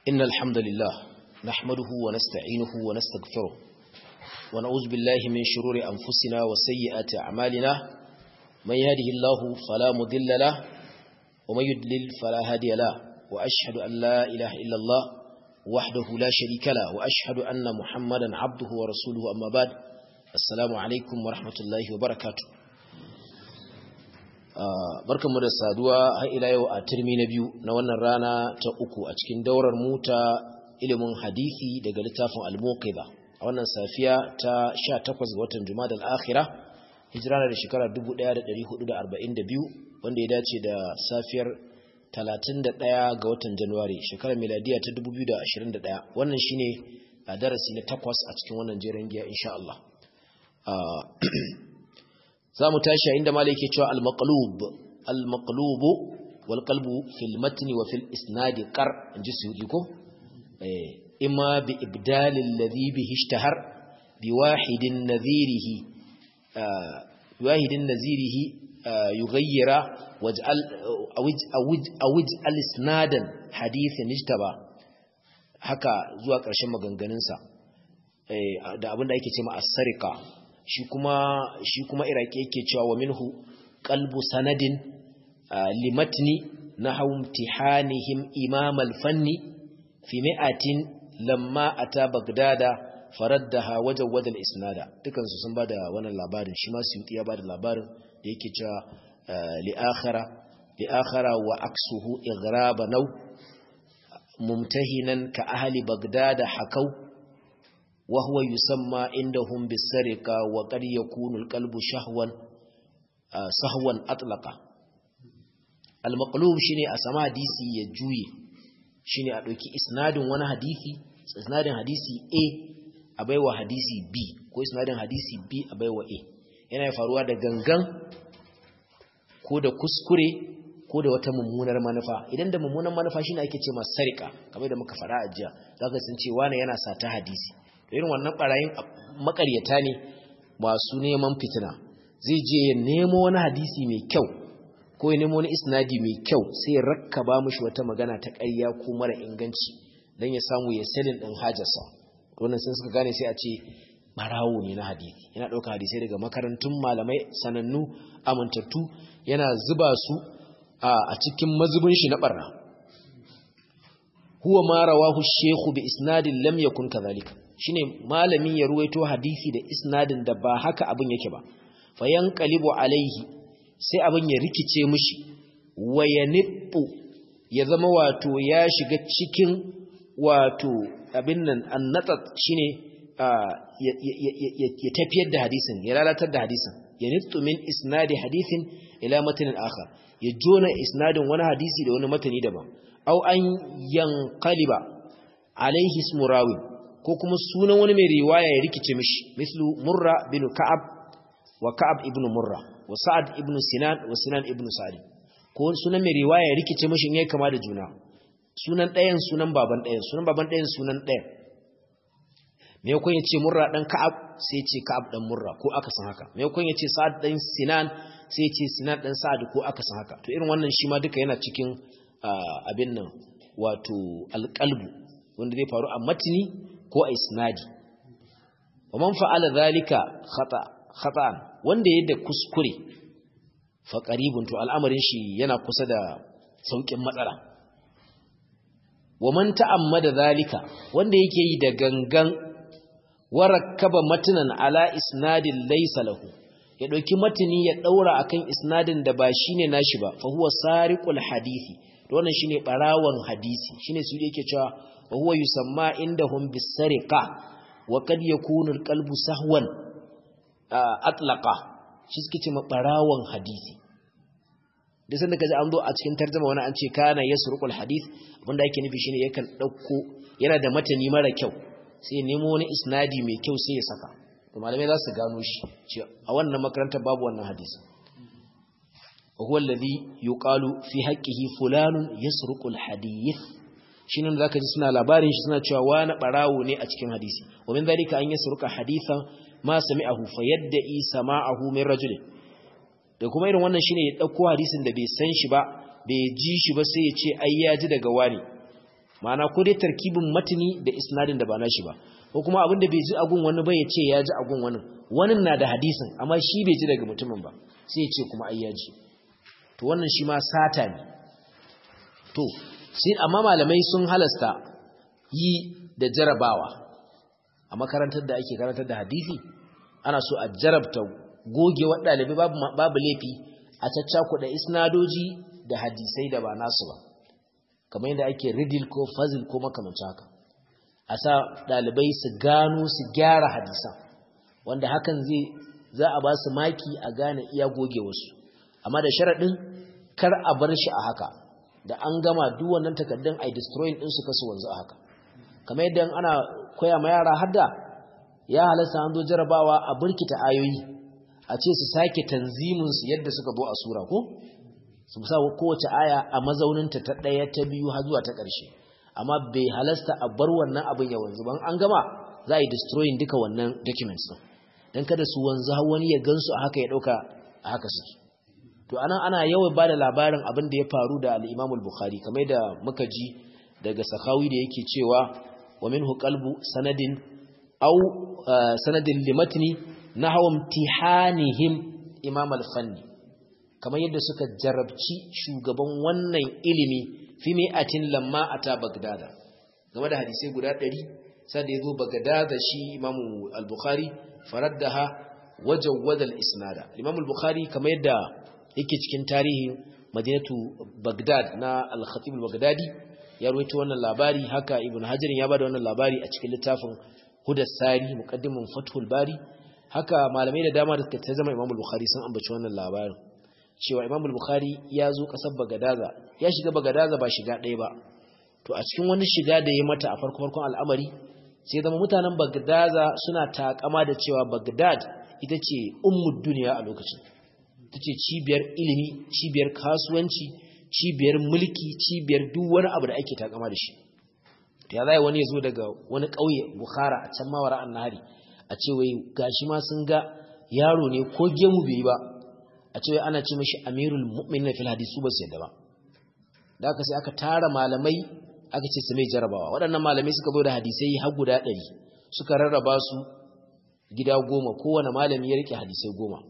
إن الحمد لله نحمده ونستعينه ونستغفره ونعوذ بالله من شرور أنفسنا وسيئات أعمالنا من يهده الله فلا مضل له ومن يضلل فلا هادي له وأشهد أن لا إله إلا الله وحده لا شريك له وأشهد أن محمدا عبده ورسوله أما بعد السلام عليكم ورحمة الله وبركاته barkanmu da saduwa har ila yau a turmi na biyu na wannan rana ta uku a cikin daurar mu ta ilimin hadisi daga littafin al-muqidha a wannan safiya ta 18 ga watan jumada al-akhirah hijira da shekara 1442 wanda ya dace da safiyar 31 ga watan januwari shekarar miladiya ta 2021 wannan shine a darasi na takwas a cikin wannan jerin giya insha Allah za mu tashi a inda malai ke cewa al-maqlub al-maqlub wal qalbu fil matni wa fil isnadi qar inji suyudi ko eh imma bi ibdal alladhi bihi ishtahar bi wahidin nadhirihi wahidin nadhirihi yughayyira waj'al awij awij awij al-isnadan hadithin ijtaba haka zuwa ƙarshen maganganunsa da abinda ake ce ma as-sariqa shi kuma shi kuma iraki yake cewa wa minhu qalbu sanadin limatni nahwu imtihanihim imam al-fanni fi mi'atin lamma ata bagdada faraddaha wajawad al-isnada dukan su sun bada wannan labarin shi ma suyuti ya bada labarin da yake cewa li akhara li akhara wa aksuhu igraba naw mumtahinan ka ahli bagdada hakau وهو يسمى عندهم بالسرقة وقد يكون القلب شهوا سهوا أطلقا المقلوب شيني أسمى حديثي يجوي شيني أدوكي إسناد وانا حديثي إسناد حديثي A أبايوا حديثي B ko isnadin hadisi B abaiwa A yana faruwa da gangan ko da kuskure ko da wata mummunar manufa idan da mummunar manufa shine ake ce masa sarika kamar da muka fara a jiya zaka san cewa ne yana sata hadisi irin wannan barayin makaryata ne masu neman fitina zai je ya nemo wani hadisi mai kyau ko ya nemo wani isnadi mai kyau sai ya rakkaba mishi wata magana ta ƙarya ko mara inganci don ya samu ya selin ɗin hajarsa wannan sun suka gane sai a ce barawo ne na hadisi yana ɗauka hadisai daga makarantun malamai sanannu amintattu yana zuba su a cikin mazubin shi na ɓarna huwa ma rawahu shekhu bi isnadin lam yakun kadhalika shine malamin ya ruwaito hadisi da isnadin da ba haka abin yake ba fayan qalibu alaihi sai abin ya rikice mishi wayanibbu ya zama wato ya shiga cikin wato abin nan annatat shine ya tafiyar da hadisin ya lalatar da hadisin ya nittu min isnadi hadisin ila matanin akhar ya jona isnadin wani hadisi da wani matani daban au an yanqaliba alaihi ismu rawin ko kuma sunan wani mai riwaya ya rikice mishi mislu murra bin ka'ab wa ka'ab ibn murra wa sa'ad ibn sinan wa sinan ibn sa'id ko sunan mai riwaya ya rikice mishi in yayi kama da juna sunan ɗayan sunan baban ɗayan sunan baban ɗayan sunan ɗayan me yakon yace murra dan ka'ab sai yace ka'ab dan murra ko aka san haka me yakon yace sa'ad dan sinan sai yace sinan dan sa'ad ko aka san haka to irin wannan shi ma duka yana cikin abin nan wato alqalbu wanda zai faru a matni ko a isnadi wa man fa'ala zalika khata khata'an wanda yadda kuskure fa qaribun to al'amarin shi yana kusa da saukin matsala wa man ta'ammada zalika wanda yake yi da gangan warakkaba matnan ala isnadin laysa lahu ya dauki matni ya daura akan isnadin da ba shine nashi ba fa huwa sariqul hadisi to wannan shine barawon hadisi shine su yake cewa وهو يسمى عندهم بالسرقة وقد يكون القلب سهوا أطلقا shi suke ce maɓarawan hadisi da sanda ka ji an zo a cikin tarzama wani an ce kana ya surukul hadith abinda ake nufi shine yakan ɗauko yana da matani mara kyau sai ya nemo wani isnadi mai kyau sai ya saka to malamai za su gano shi a wannan makarantar babu wannan hadisi wa huwa alladhi yuqalu fi haqqihi fulanun yasruqul hadith shi ne zaka ji suna labarin shi suna cewa wani barawo ne a cikin hadisi wa min zalika an yasruka hadithan ma sami'ahu fa yadda'i sama'ahu min rajul da kuma irin wannan shine ya dauko hadisin da bai san shi ba bai ji shi ba sai ya ce ai ya ji daga wani ma'ana ko dai tarkibin matini da isnadin da ba nashi ba ko kuma abinda bai ji agun wani ba ya ce ya ji agun wani wani na da hadisin amma shi bai ji daga mutumin ba sai ya ce kuma ai ya ji to wannan shi ma sata ne to sai amma malamai sun halasta yi da jarabawa a makarantar da ake karantar da hadisi ana so a jarabta goge wa ɗalibai babu babu laifi a caccakuɗa isnadoji da hadisai da ba nasu ba kamar yadda ake ridil ko fazil ko makamancin haka a sa ɗalibai su gano su gyara hadisan wanda hakan zai za a ba su maki a gane iya goge wasu amma da sharaɗin kar a bar shi a haka da an gama duk wannan takardun ai destroying din su kasu wanzu a haka kamar yadda ana koya ma yara hadda ya halasta an zo jarabawa a burkita ayoyi a ce su sake tanzimin su yadda suka zo a sura ko su sa kowace aya a mazauninta ta ɗaya ta biyu har zuwa ta ƙarshe amma bai halasta a bar wannan abin ya wanzu ban an gama za a yi destroying duka wannan documents din dan kada su wanzu har wani ya gansu a haka ya ɗauka a haka suke to anan ana yawan bada labarin abin da ya faru da al-Imam al-Bukhari kamar da muka ji daga Sakhawi da yake cewa wa minhu qalbu sanadin aw sanadin limatni nahwa imtihanihim Imam al-Fanni kamar yadda suka jarabci shugaban wannan ilimi fi mi'atin lamma ata Bagdada game da hadisai guda 100 sai da yazo Bagdada shi Imam al-Bukhari faraddaha wajawwada al-isnada Imam al-Bukhari kamar yadda yake cikin tarihin madinatu Baghdad na al-Khatib al-Baghdadi ya rawaito wannan labari haka Ibn Hajar ya bada wannan labari a cikin littafin Hudas Sari muqaddimun Fathul Bari haka malamai da dama da suka ta zama Imam al-Bukhari sun ambaci wannan labarin cewa Imam al-Bukhari ya zo kasar Bagadaza ya shiga Bagadaza ba shiga ɗaya ba to a cikin wani shiga da ya mata a farko farkon al'amari sai zama mutanen Bagadaza suna takama da cewa Baghdad ita ce ummud duniya a lokacin ta ce cibiyar ilimi cibiyar kasuwanci cibiyar mulki cibiyar duk wani abu da ake takama da shi ya zai wani ya zo daga wani ƙauye bukhara a can mawara an nahari a ce wai gashi ma sun ga yaro ne ko gemu bai ba a ce wai ana ce mashi amirul mu'min na fil hadisu ba su yadda ba da aka sai aka tara malamai aka ce su mai jarabawa waɗannan malamai suka zo da hadisai har guda ɗari suka rarraba su gida goma kowane malami ya rike hadisai goma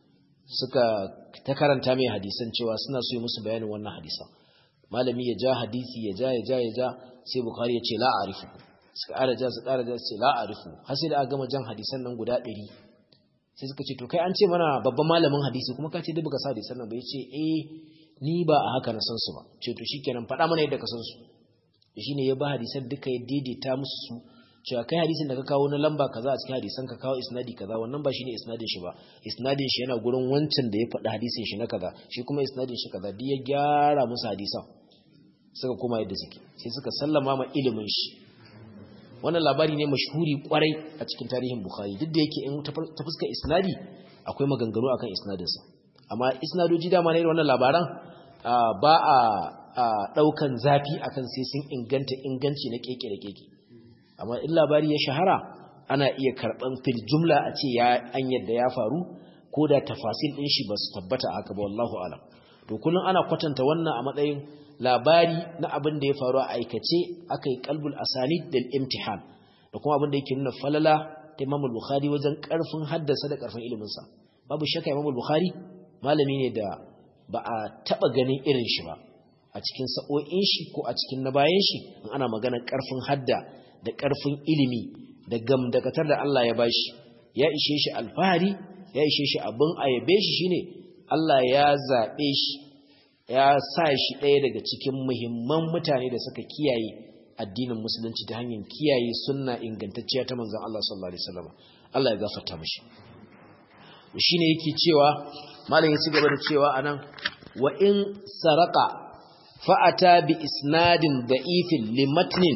suka ta karanta mai hadisan cewa suna so yi musu bayanin wannan hadisan malami ya ja hadisi ya ja ya ja ya ja sai bukari ya ce la arifu suka ƙara ja su ƙara ja su ce la arifu har sai da aka gama jan hadisan nan guda ɗari sai suka ce to kai an ce mana babban malamin hadisi kuma ka ce duk baka sa hadisan nan ba ya ce eh ni ba a haka na san su ba ce to shikenan faɗa mana yadda ka san su shine ya ba hadisan duka ya daidaita musu su cewa kai hadisin da ka kawo na lamba kaza a cikin hadisan ka kawo isnadi kaza wannan ba shine isnadin shi ba isnadin shi yana gurin wancan da ya faɗi hadisin shi na kaza shi kuma isnadin shi kaza duk ya gyara musu hadisan suka koma yadda suke sai suka sallama ma ilimin shi wannan labari ne mashhuri kwarai a cikin tarihin bukhari duk da yake in ta fuska isnadi akwai maganganu akan isnadinsa amma isnadoji dama ne wannan labaran ba a daukan zafi akan sai sun inganta inganci na keke da keke amma in labari ya shahara ana iya karban fil jumla a ce ya an yadda ya faru ko da tafasil din shi ba su tabbata haka ba wallahu alam to kullun ana kwatanta wannan a matsayin labari na abin da ya faru a aikace akai qalbul asanid del imtihan da kuma abin da yake nuna falala ta Imam Bukhari wajen karfin haddasa da karfin ilimin sa babu shakka Imam Bukhari malami ne da ba a taba ganin irin shi ba a cikin sa'o'in shi ko a cikin na bayan shi in ana magana karfin hadda da ƙarfin ilimi da gamdakatar da Allah ya bashi ya ishe shi alfahari ya ishe shi abin ayabe shi shine Allah ya zaɓe shi ya sa shi ɗaya daga cikin muhimman mutane da suka kiyaye addinin musulunci ta hanyar kiyaye sunna ingantacciya ta manzon Allah sallallahu alaihi wasallam Allah ya gafarta mishi shine yake cewa malam ya ci gaba da cewa anan wa in saraka fa'ata bi isnadin da'ifin limatnin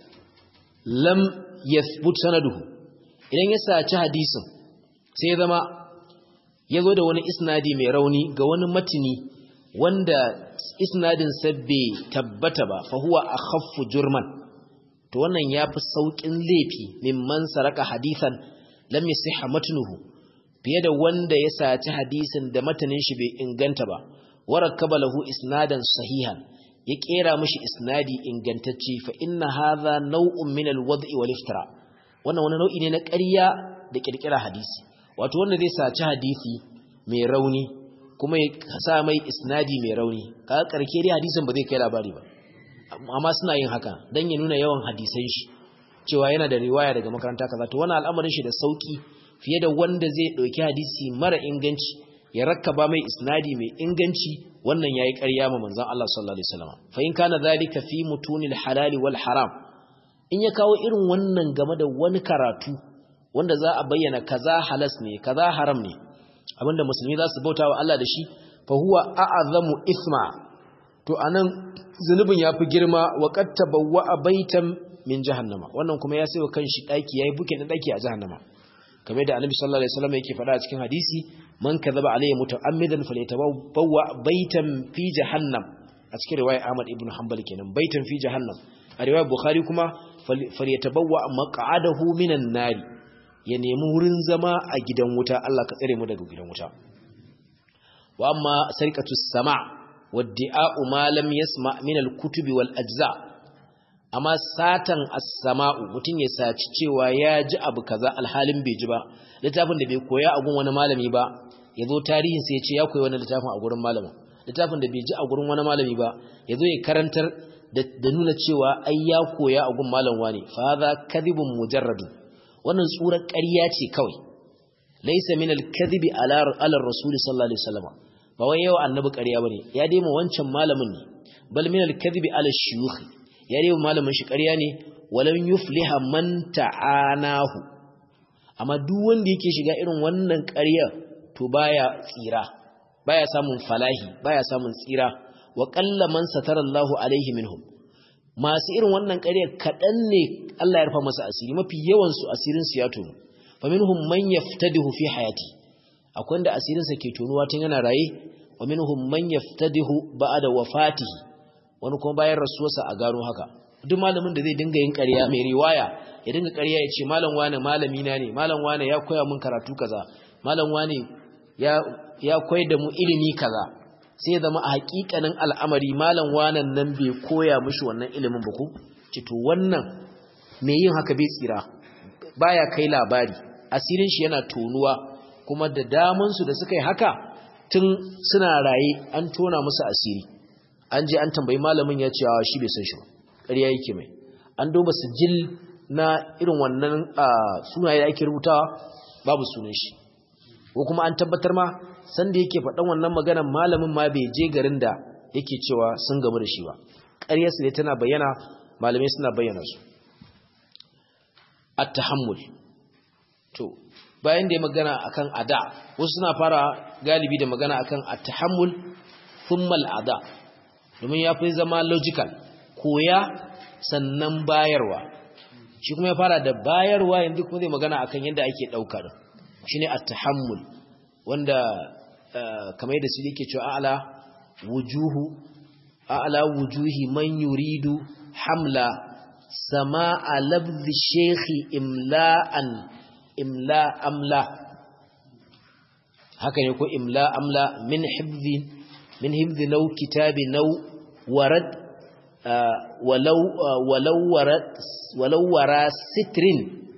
lam yathbut sanaduhu idan ya saci hadisin sai ya zama ya zo da wani isnadi mai rauni ga wani matini wanda isnadin sa bai tabbata ba fa huwa akhaffu jurman to wannan yafi saukin laifi mimman saraka hadisan lam yasihha matnuhu fiye da wanda ya saci hadisin da matanin shi bai inganta ba warakaba lahu isnadan sahihan ya kera mishi isnadi ingantacce fa inna hadha naw'un min al-wad'i wal iftira wannan wani nau'i ne na ƙarya da kirkira hadisi wato wanda zai saci hadisi mai rauni kuma ya sa mai isnadi mai rauni kaga karke dai hadisin ba zai kai labari ba amma suna yin haka dan ya nuna yawan hadisan shi cewa yana da riwaya daga makaranta kaza to wannan al'amarin shi da sauki fiye da wanda zai dauki hadisi mara inganci ya rakkaba mai isnadi mai inganci wannan yayi ƙarya ma manzon Allah sallallahu alaihi wasallam fa in kana zalika fi mutunil halali wal haram in ya kawo irin wannan game da wani karatu wanda za a bayyana kaza halas ne kaza haram ne abinda musulmi za su bauta wa Allah da shi fa huwa a'azamu isma to anan zunubin yafi girma wa qad tabawwa baitan min jahannama wannan kuma ya sayo kanshi daki yayi bukin da daki a jahannama kamar da annabi sallallahu alaihi wasallam yake faɗa a cikin hadisi man kadhaba alayya muta'ammidan falyatabawwa baitan fi jahannam a cikin riwaya Ahmad ibn Hanbal kenan baitan fi jahannam a riwaya Bukhari kuma falyatabawwa maq'adahu minan nari ya nemi wurin zama a gidan wuta Allah ka tsare mu daga gidan wuta wa amma sarqatu sama waddi'a'u ma lam yasma min al-kutubi wal ajza amma satan as-sama'u mutun ya saci cewa ya ji abu kaza alhalin bai ji ba littafin da bai koya a gun wani malami ba yazo tarihin sai ya ce ya koyi wannan littafin a gurin malamin littafin da bai ji a gurin wani malami ba yazo ya karantar da nuna cewa ai ya koya a gun malam wani fa hadha kadhibun mujarradun wannan tsurar ƙarya ce kawai laisa min al-kadhibi ala ala rasul sallallahu alaihi wasallam ba wai yau annabi ƙarya bane ya dai mu wancan malamin ne bal min al-kadhibi ala shuyukh ya dai malamin shi ƙarya ne walam yufliha man ta'anahu amma duk wanda yake shiga irin wannan ƙarya to baya tsira baya samun falahi baya samun tsira wa qalla man satarallahu alaihi minhum masu irin wannan ƙarya kaɗan ne Allah ya rufa masa asiri mafi yawansu asirinsu ya tono fa minhum man yaftadihu fi hayati akwai wanda asirinsa ke tonuwa tun yana raye wa minhum man yaftadihu ba'da wafatihi wani kuma bayan rasuwarsa a gano haka duk malamin da zai dinga yin ƙarya mai riwaya ya dinga ƙarya ya ce malam wane malami na ne malam wane ya koya min karatu kaza malam wane ya ya koyar da mu ilimi kaza sai zama a hakikanin al'amari malam wanan nan bai koya mishi wannan ilimin ba ku to wannan mai yin haka bai tsira baya kai labari asirin shi yana tonuwa kuma da damansu da suka yi haka tun suna raye an tona musu asiri an je an tambayi malamin ya ce shi bai san shi ba ƙarya yake mai an duba sijil na irin wannan sunaye da ake rubutawa babu sunan shi ko kuma an tabbatar ma sanda yake faɗan wannan maganar malamin ma bai je garin da yake cewa sun gamu da shi ba ƙaryarsu ne tana bayyana malamai suna bayyana su at-tahammul to bayan da ya magana akan ada wasu suna fara galibi da magana akan at-tahammul thumma al-ada domin ya fi zama logical koya sannan bayarwa shi kuma ya fara da bayarwa yanzu kuma zai magana akan yadda ake ɗaukar shine at-tahammul wanda kamar yadda su yake cewa a'la wujuhu a'la wujuhi man yuridu hamla sama'a labzi shekhi imla'an imla amla haka ne ko imla amla min hibzi min hibzi nau kitabi nau warad walau walau warad walau wara sitrin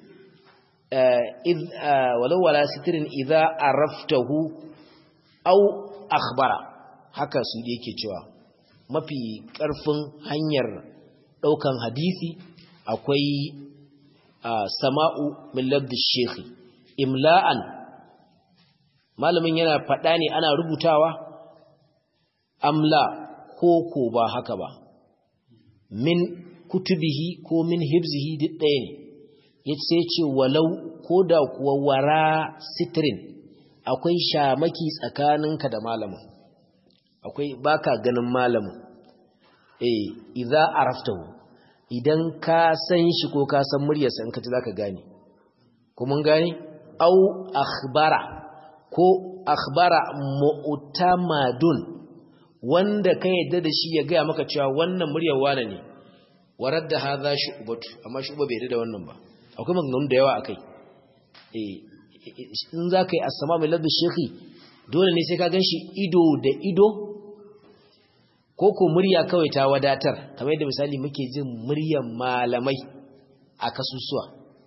walau wara sitrin idza araftahu aw akhbara haka su yake cewa mafi karfin hanyar ɗaukan hadisi akwai sama'u min labdi shekhi imla'an malamin yana faɗa ne ana rubutawa amla ko ko ba haka ba min kutubihi ko min hibzihi duk ɗaya ne ya ce ce walau ko da kuwa wara sitrin akwai shamaki tsakaninka da malamin akwai baka ganin malamin eh idza araftahu idan ka san shi ko ka san muryarsa in ka ji zaka gane ko mun gane au akhbara ko akhbara mu'tamadun wanda ka yadda da shi ya ga maka cewa wannan muryar wane ne warar da hadha shu'batu amma shu'ba bai da wannan ba akwai maganganu da yawa akai eh in zaka yi as-sama mai ladda shekhi dole ne sai ka ganshi ido da ido ko ko ko murya kawai ta wadatar kamar yadda misali muke jin muryar malamai a kasusuwa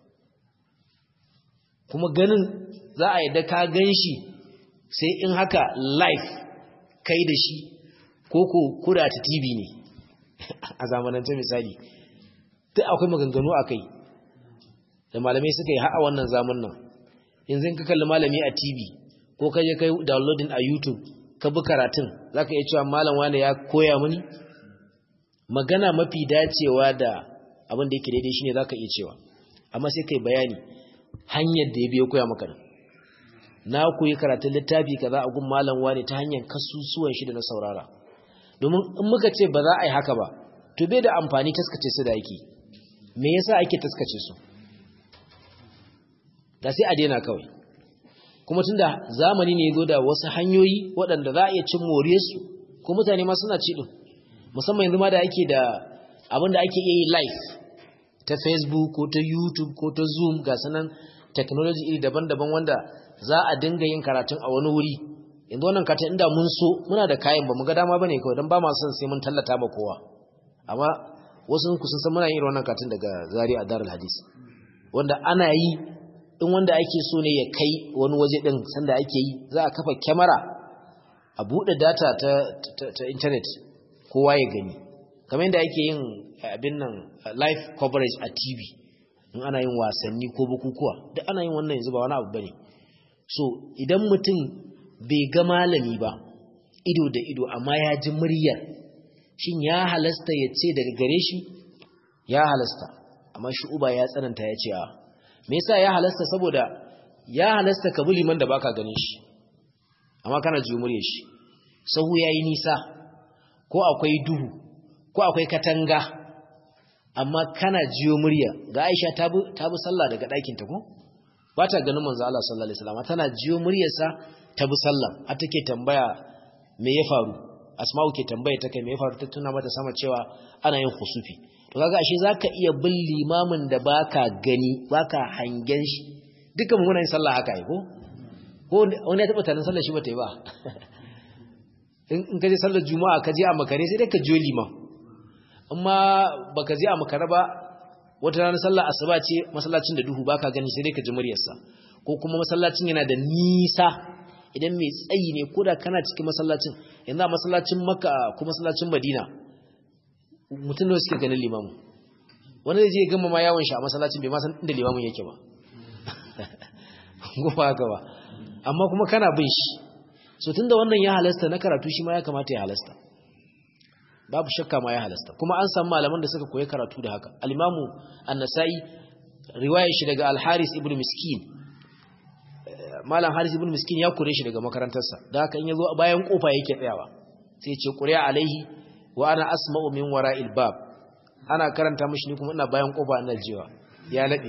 kuma ganin za a yadda ka gan shi sai in haka live kai da shi ko ko kura ta tv ne a zamanance misali duk akwai maganganu a kai da malamai suka yi ha'a wannan zaman nan yanzu ka kalli malami a tv ko ka je kai downloading a youtube ka bi karatun za ka iya cewa malam wani ya koya mini magana mafi dacewa da abin da yake daidai shine za ka iya cewa amma sai kai bayani hanyar da ya biya koya maka nan na koyi karatun littafi kaza a gun malam wani ta hanyar kasusuwan shi da na saurara domin in muka ce ba za a yi haka ba to bai da amfani taskace su da yake me yasa ake taskace su da sai a daina kawai kuma tunda zamani ne zo da wasu hanyoyi waɗanda za a iya cin more su ko mutane ma suna ci din musamman yanzu ma da ake da abin da ake iya yi live ta facebook ko ta youtube ko ta zoom ga sanan technology iri daban-daban wanda za a dinga yin karatun a wani wuri yanzu wannan karatun inda mun so muna da kayan ba mu ga dama bane kawai don ba ma son sai mun tallata ba kowa amma wasu ku sun san muna yin wannan karatun daga Zaria a Darul Hadis wanda ana yi in wanda ake so ne ya kai wani waje din sanda ake yi za a kafa kyamara a buɗe data ta, ta, internet kowa ya gani kamar yadda ake yin abin nan live coverage a TV in ana yin wasanni ko bukukuwa duk ana yin wannan yanzu ba wani abu bane so idan mutum bai ga malami ba ido da ido amma ya ji muryar shin ya halasta ya ce daga gare shi ya halasta amma shi uba ya tsananta ya ce a me yasa ya halasta saboda ya halasta ka bi liman da baka ganin shi amma kana ji muryar shi sahu yayi nisa ko akwai duhu ko akwai katanga amma kana jiyo murya ga Aisha ta bi ta bi sallah daga ɗakin ta ko ba ta ganin manzo Allah sallallahu alaihi wasallam tana jiyo muryarsa ta bi sallah har take tambaya me ya faru asma'u ke tambaye ta kai me ya faru ta tuna mata sama cewa ana yin khusufi to kaga ashe zaka iya bin limamin da baka gani baka hangen shi dukan muna yin sallah haka ai ko ko wani ya taba tarin sallar shi bata yi ba in ka je sallar juma'a ka je a makare sai dai ka jiyo liman amma baka je a makare ba wata ranar sallar asuba ce masallacin da duhu baka gani sai dai ka ji muryarsa ko kuma masallacin yana da nisa idan mai tsayi ne ko da kana cikin masallacin yanzu a masallacin makka ko masallacin madina mutum da suke ganin limamu wani zai je gama ma yawon shi a masallacin bai ma san inda limamun yake ba gofa haka ba amma kuma kana bin shi so tunda wannan ya halasta na karatu shi ma ya kamata ya halasta babu shakka ma ya halasta kuma an samu malaman da suka koyi karatu da haka al-imamu an-nasa'i riwayar shi daga al-haris ibn miskin malam haris ibn miskin ya kore shi daga makarantarsa da haka in yazo bayan kofa yake tsayawa sai ya ce qur'a alaihi wa ana asma'u min wara'il bab ana karanta mishi ni kuma ina bayan kofa ina jiwa ya lade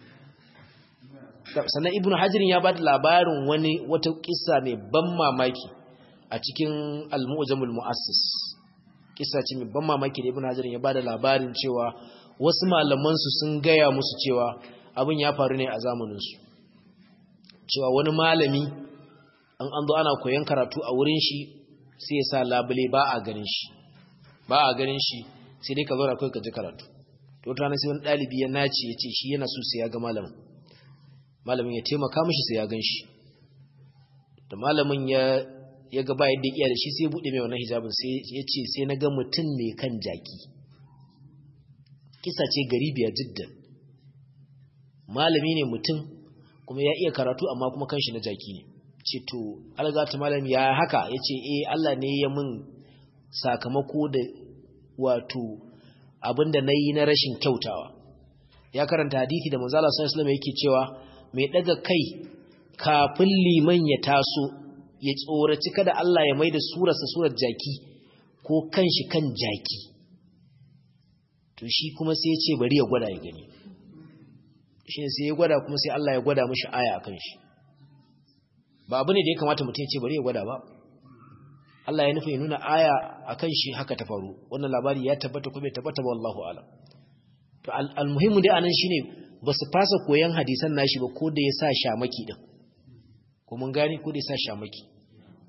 sannan ibn hajar ya bada labarin wani wata kissa mai ban mamaki a cikin al-mu'jamul mu'assis kissa ce mai ban mamaki da ibn hajar ya bada labarin cewa wasu malaman su sun gaya musu cewa abin ya faru ne a zamanin su cewa wani malami an an zo ana koyon karatu a wurin shi sai ya sa labule ba a ganin shi ba a ganin shi sai dai ka zo da kai ka ji karatu to ta sai wani dalibi ya nace ya ce shi yana so sai ya ga malamin malamin ya taimaka mishi sai ya gan shi da malamin ya ya ga ba yadda iya da shi sai bude mai wannan hijabin sai ya ce sai na ga mutum ne kan jaki kisa ce gari biya jiddan malami ne mutum kuma ya iya karatu amma kuma kanshi na jaki ne ce to algata malami ya haka ya ce eh Allah ne ya mun sakamako da wato abinda na yi na rashin kyautawa ya karanta hadithi da manzala sallallahu alaihi yake cewa mai daga kai kafin liman ya taso ya tsoraci kada Allah ya maida surarsa surar jaki ko kanshi kan jaki to shi kuma sai ya ce bari ya gwada ya gani shi ne sai ya gwada kuma sai Allah ya gwada mishi aya akan shi ba abu ne da ya kamata mutum ya ce bari ya gwada ba Allah ya nufi ya nuna aya akan shi haka ta faru wannan labari ya tabbata ko bai tabbata ba wallahu alam to almuhimmu dai anan shine ba su fasa koyan hadisan nashi ba ko da ya sa shamaki din ko mun gane ko da ya sa shamaki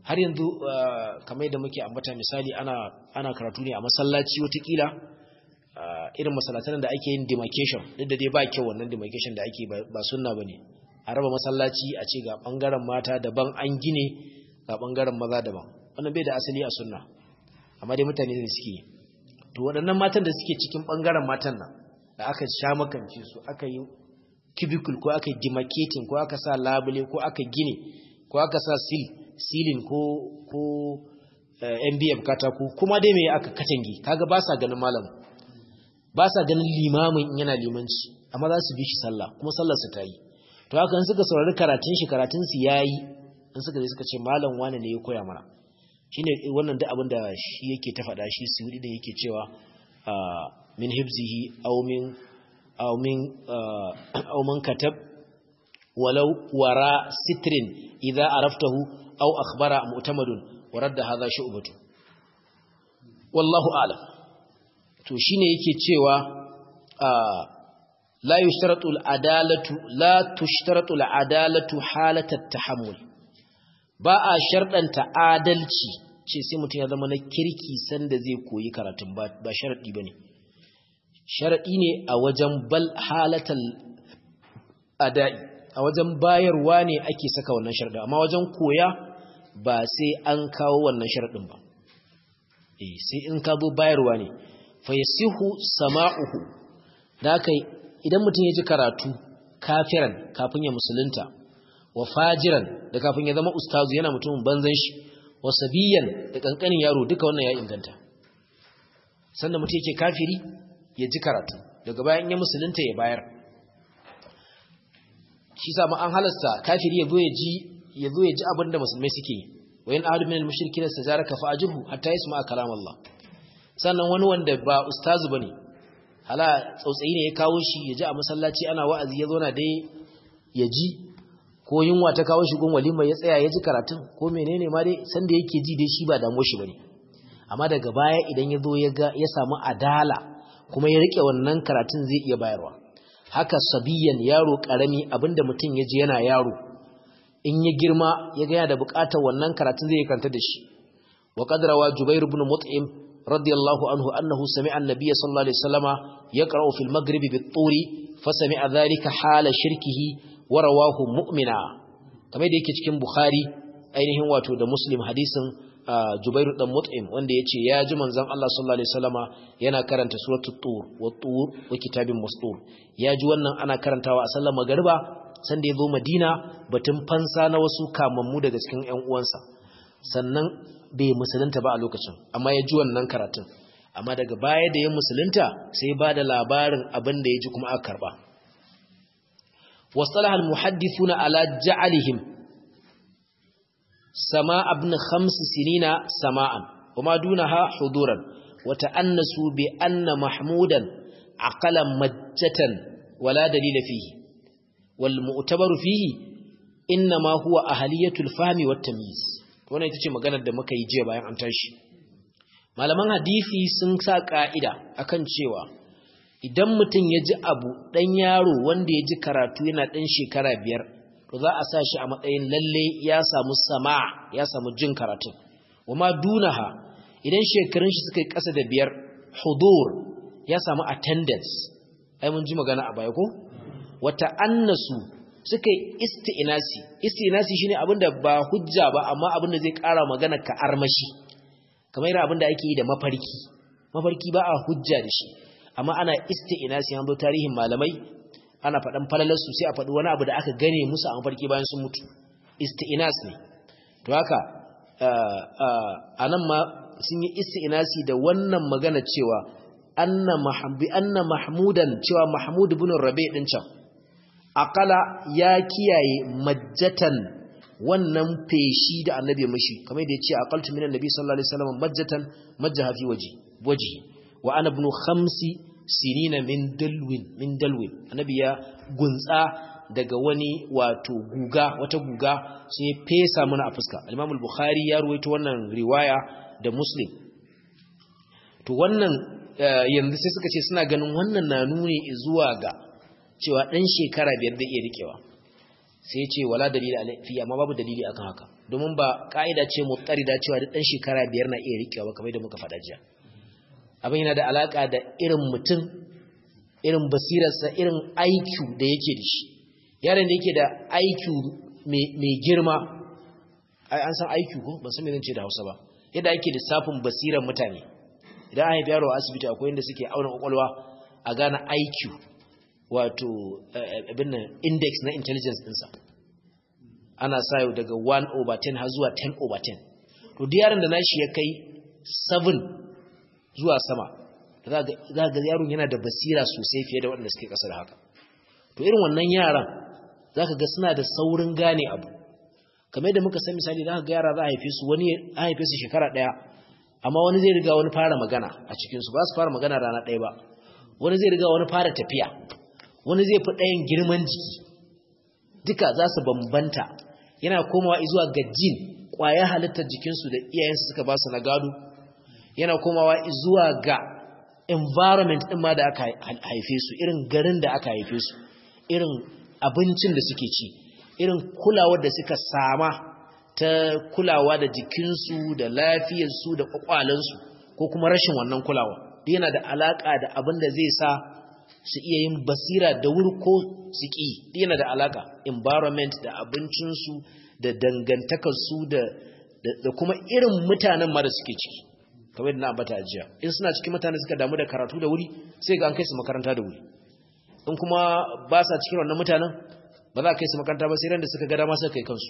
har yanzu kamar yadda muke ambata misali ana ana karatu ne a masallaci watakila irin masallatan da ake yin demarcation duk da dai ba kyau wannan demarcation da ake ba sunna bane a raba masallaci a ce ga bangaren mata daban an gine ga bangaren maza daban wannan bai da asali a sunna amma dai mutane ne suke to waɗannan matan da suke cikin bangaren matan nan da aka sha makance su aka yi cubicle ko aka yi demarcating ko aka sa labule ko aka gine ko aka sa seal silin ko ko MBF katako kuma dai me aka katange kaga ba sa ganin malam ba sa ganin limamin yana limanci amma za su bi shi sallah kuma sallar su ta yi to haka in suka saurari karatun shi karatun su yayi in suka je suka ce malam wani ne ya koya mana shine wannan duk abin da shi yake ta faɗa shi sudi da yake cewa min hibzihi aw min aw min aw man katab walau wara sitrin idza araftahu aw akhbara mu'tamadun wa radda hadha shu'batu wallahu a'lam to shine yake cewa la yushtaratu al-adalatu la tushtaratu al-adalatu halat at-tahammul ba a shardanta adalci ce sai mutum ya zama na kirki sanda zai koyi karatun ba ba sharadi bane sharadi ne a wajen bal halatal adai a wajen bayarwa ne ake saka wannan sharadin amma wajen koya ba sai an kawo wannan sharadin ba eh sai in ka zo bayarwa ne fayasihu sama'uhu da kai idan mutum ya ji karatu kafiran kafin ya musulunta wa fajiran da kafin ya zama ustazu yana mutumin banzan shi wa sabiyan da kankanin yaro duka wannan ya inganta sanda mutum yake kafiri ya ji karatu daga bayan ya musulunta ya bayar shi sa an halasta kafiri ya zo ya ji ya zo ya ji abin da musulmai suke yi wa in ahadu min al-mushrikin istajaraka fa ajruhu hatta yasma'a kalam Allah sannan wani wanda ba ustazu bane hala tsautsayi ne ya kawo shi ya ji a masallaci ana wa'azi ya zo na dai ya ji ko yunwa ta kawo shi gun walima ya tsaya ya ji karatun ko menene ma dai sanda yake ji dai shi ba damu shi bane amma daga baya idan ya zo ya ga ya samu adala kuma ya rike wannan karatun zai iya bayarwa haka sabiyan yaro karami abinda mutum ya ji yana yaro in ya girma ya ga yana da bukatar wannan karatun zai kanta da shi wa qadrawa jubair ibn mut'im radiyallahu anhu annahu sami'a an-nabiy sallallahu alaihi wasallama yaqra'u fil maghrib bit-turi fa sami'a dhalika hala shirkihi wa rawahu mu'mina kamar da yake cikin bukhari ainihin wato da muslim hadisin Jubairu dan Mut'im wanda yace ya ji manzon Allah sallallahu alaihi wasallama yana karanta suratul tur wa tur wa kitabin mastur ya ji wannan ana karantawa a sallar magriba sanda yazo Madina batun fansa na wasu kamammu daga cikin ƴan uwansa sannan bai musulunta ba a lokacin amma ya ji wannan karatun amma daga baya da ya musulunta sai ba da labarin abin da ya ji kuma aka karba wasalaha al-muhaddithuna ala ja'alihim سماء ابن خمس سنين سماء وما دونها حضورا وتأنسوا بأن محمودا عقل مجة ولا دليل فيه والمؤتبر فيه إنما هو أهلية الفهم والتمييز wannan ita ce maganar da muka yi jiya bayan an tashi malaman hadisi sun sa ka'ida akan cewa idan mutum ya ji abu dan yaro wanda ya ji karatu yana dan shekara biyar to za a sa shi a matsayin lalle ya samu sama ya samu jin karatun wama dunaha idan shekarun shi suka yi ƙasa da biyar hudur ya samu attendance ai mun ji magana a baya ko wata annasu suka yi isti'nasi isti'nasi shine abinda ba hujja ba amma abinda zai ƙara magana ka armashi kamar irin abinda ake yi da mafarki mafarki ba a hujja da shi amma ana isti'nasi an zo tarihin malamai ana faɗan falalarsu sai a faɗi wani abu da aka gane musu a mafarki bayan sun mutu isti'nas ne to haka a nan ma sun yi isti'nasi da wannan magana cewa anna mahabbi anna mahmudan cewa mahmud ibn rabi din can aqala ya kiyaye majjatan wannan feshi da annabi ya mishi kamar da yace aqaltu minan nabi sallallahu alaihi wasallam majjatan majjaha fi waji waji wa ana ibn khamsi sinina min dalwin min dalwin annabi ya gunsa daga wani wato guga wata guga sai fesa mana a fuska al-Imam al-Bukhari ya ruwaito wannan riwaya da Muslim to wannan yanzu sai suka ce suna ganin wannan na nuni zuwa ga cewa dan shekara biyar da iya rikewa sai ya ce wala dalili fi amma babu dalili akan haka domin ba ka'ida ce mutarida cewa duk dan shekara biyar na iya rikewa ba kamar da muka faɗa jiya abin yana da alaka da irin mutum irin basirarsa irin IQ da yake da shi yaron da yake da IQ mai girma an san IQ ko ban san me zan ce da Hausa ba yadda ake lissafin basirar mutane idan an haifi yaro a asibiti akwai inda suke auna kwakwalwa a gane IQ wato abin nan index na intelligence ɗinsa ana sa yau daga 1 over 10 har zuwa 10 over 10 to duk yaron da nashi ya kai 7 zuwa sama za ga yaron yana da basira sosai fiye da waɗanda suke ƙasa da haka to irin wannan yaran za ka ga suna da saurin gane abu kamar yadda muka san misali za ka ga yara za a haife su wani a haife su shekara ɗaya amma wani zai riga wani fara magana a cikinsu ba su fara magana rana ɗaya ba wani zai riga wani fara tafiya wani zai fi ɗayan girman jiki duka za su bambanta yana komawa zuwa ga jin ƙwaya halittar jikinsu da iyayensu suka ba su na gado yana komawa zuwa ga environment ɗin ma da aka haife su irin garin da aka haife su irin abincin da suke ci irin kulawar da suka sama ta kulawa da jikinsu da lafiyarsu da kwakwalensu ko kuma rashin wannan kulawa yana da alaka da abin da zai sa su iya yin basira da wuri ko su ƙi yana da alaka environment da abincinsu da dangantakarsu da da kuma irin mutanen ma da suke ciki kamar da na ambata ajiya in suna cikin mutane suka damu da karatu da wuri sai ga an kai su makaranta da wuri in kuma ba sa cikin wannan mutanen ba za a kai su makaranta ba sai ran da suka ga dama suka kai kansu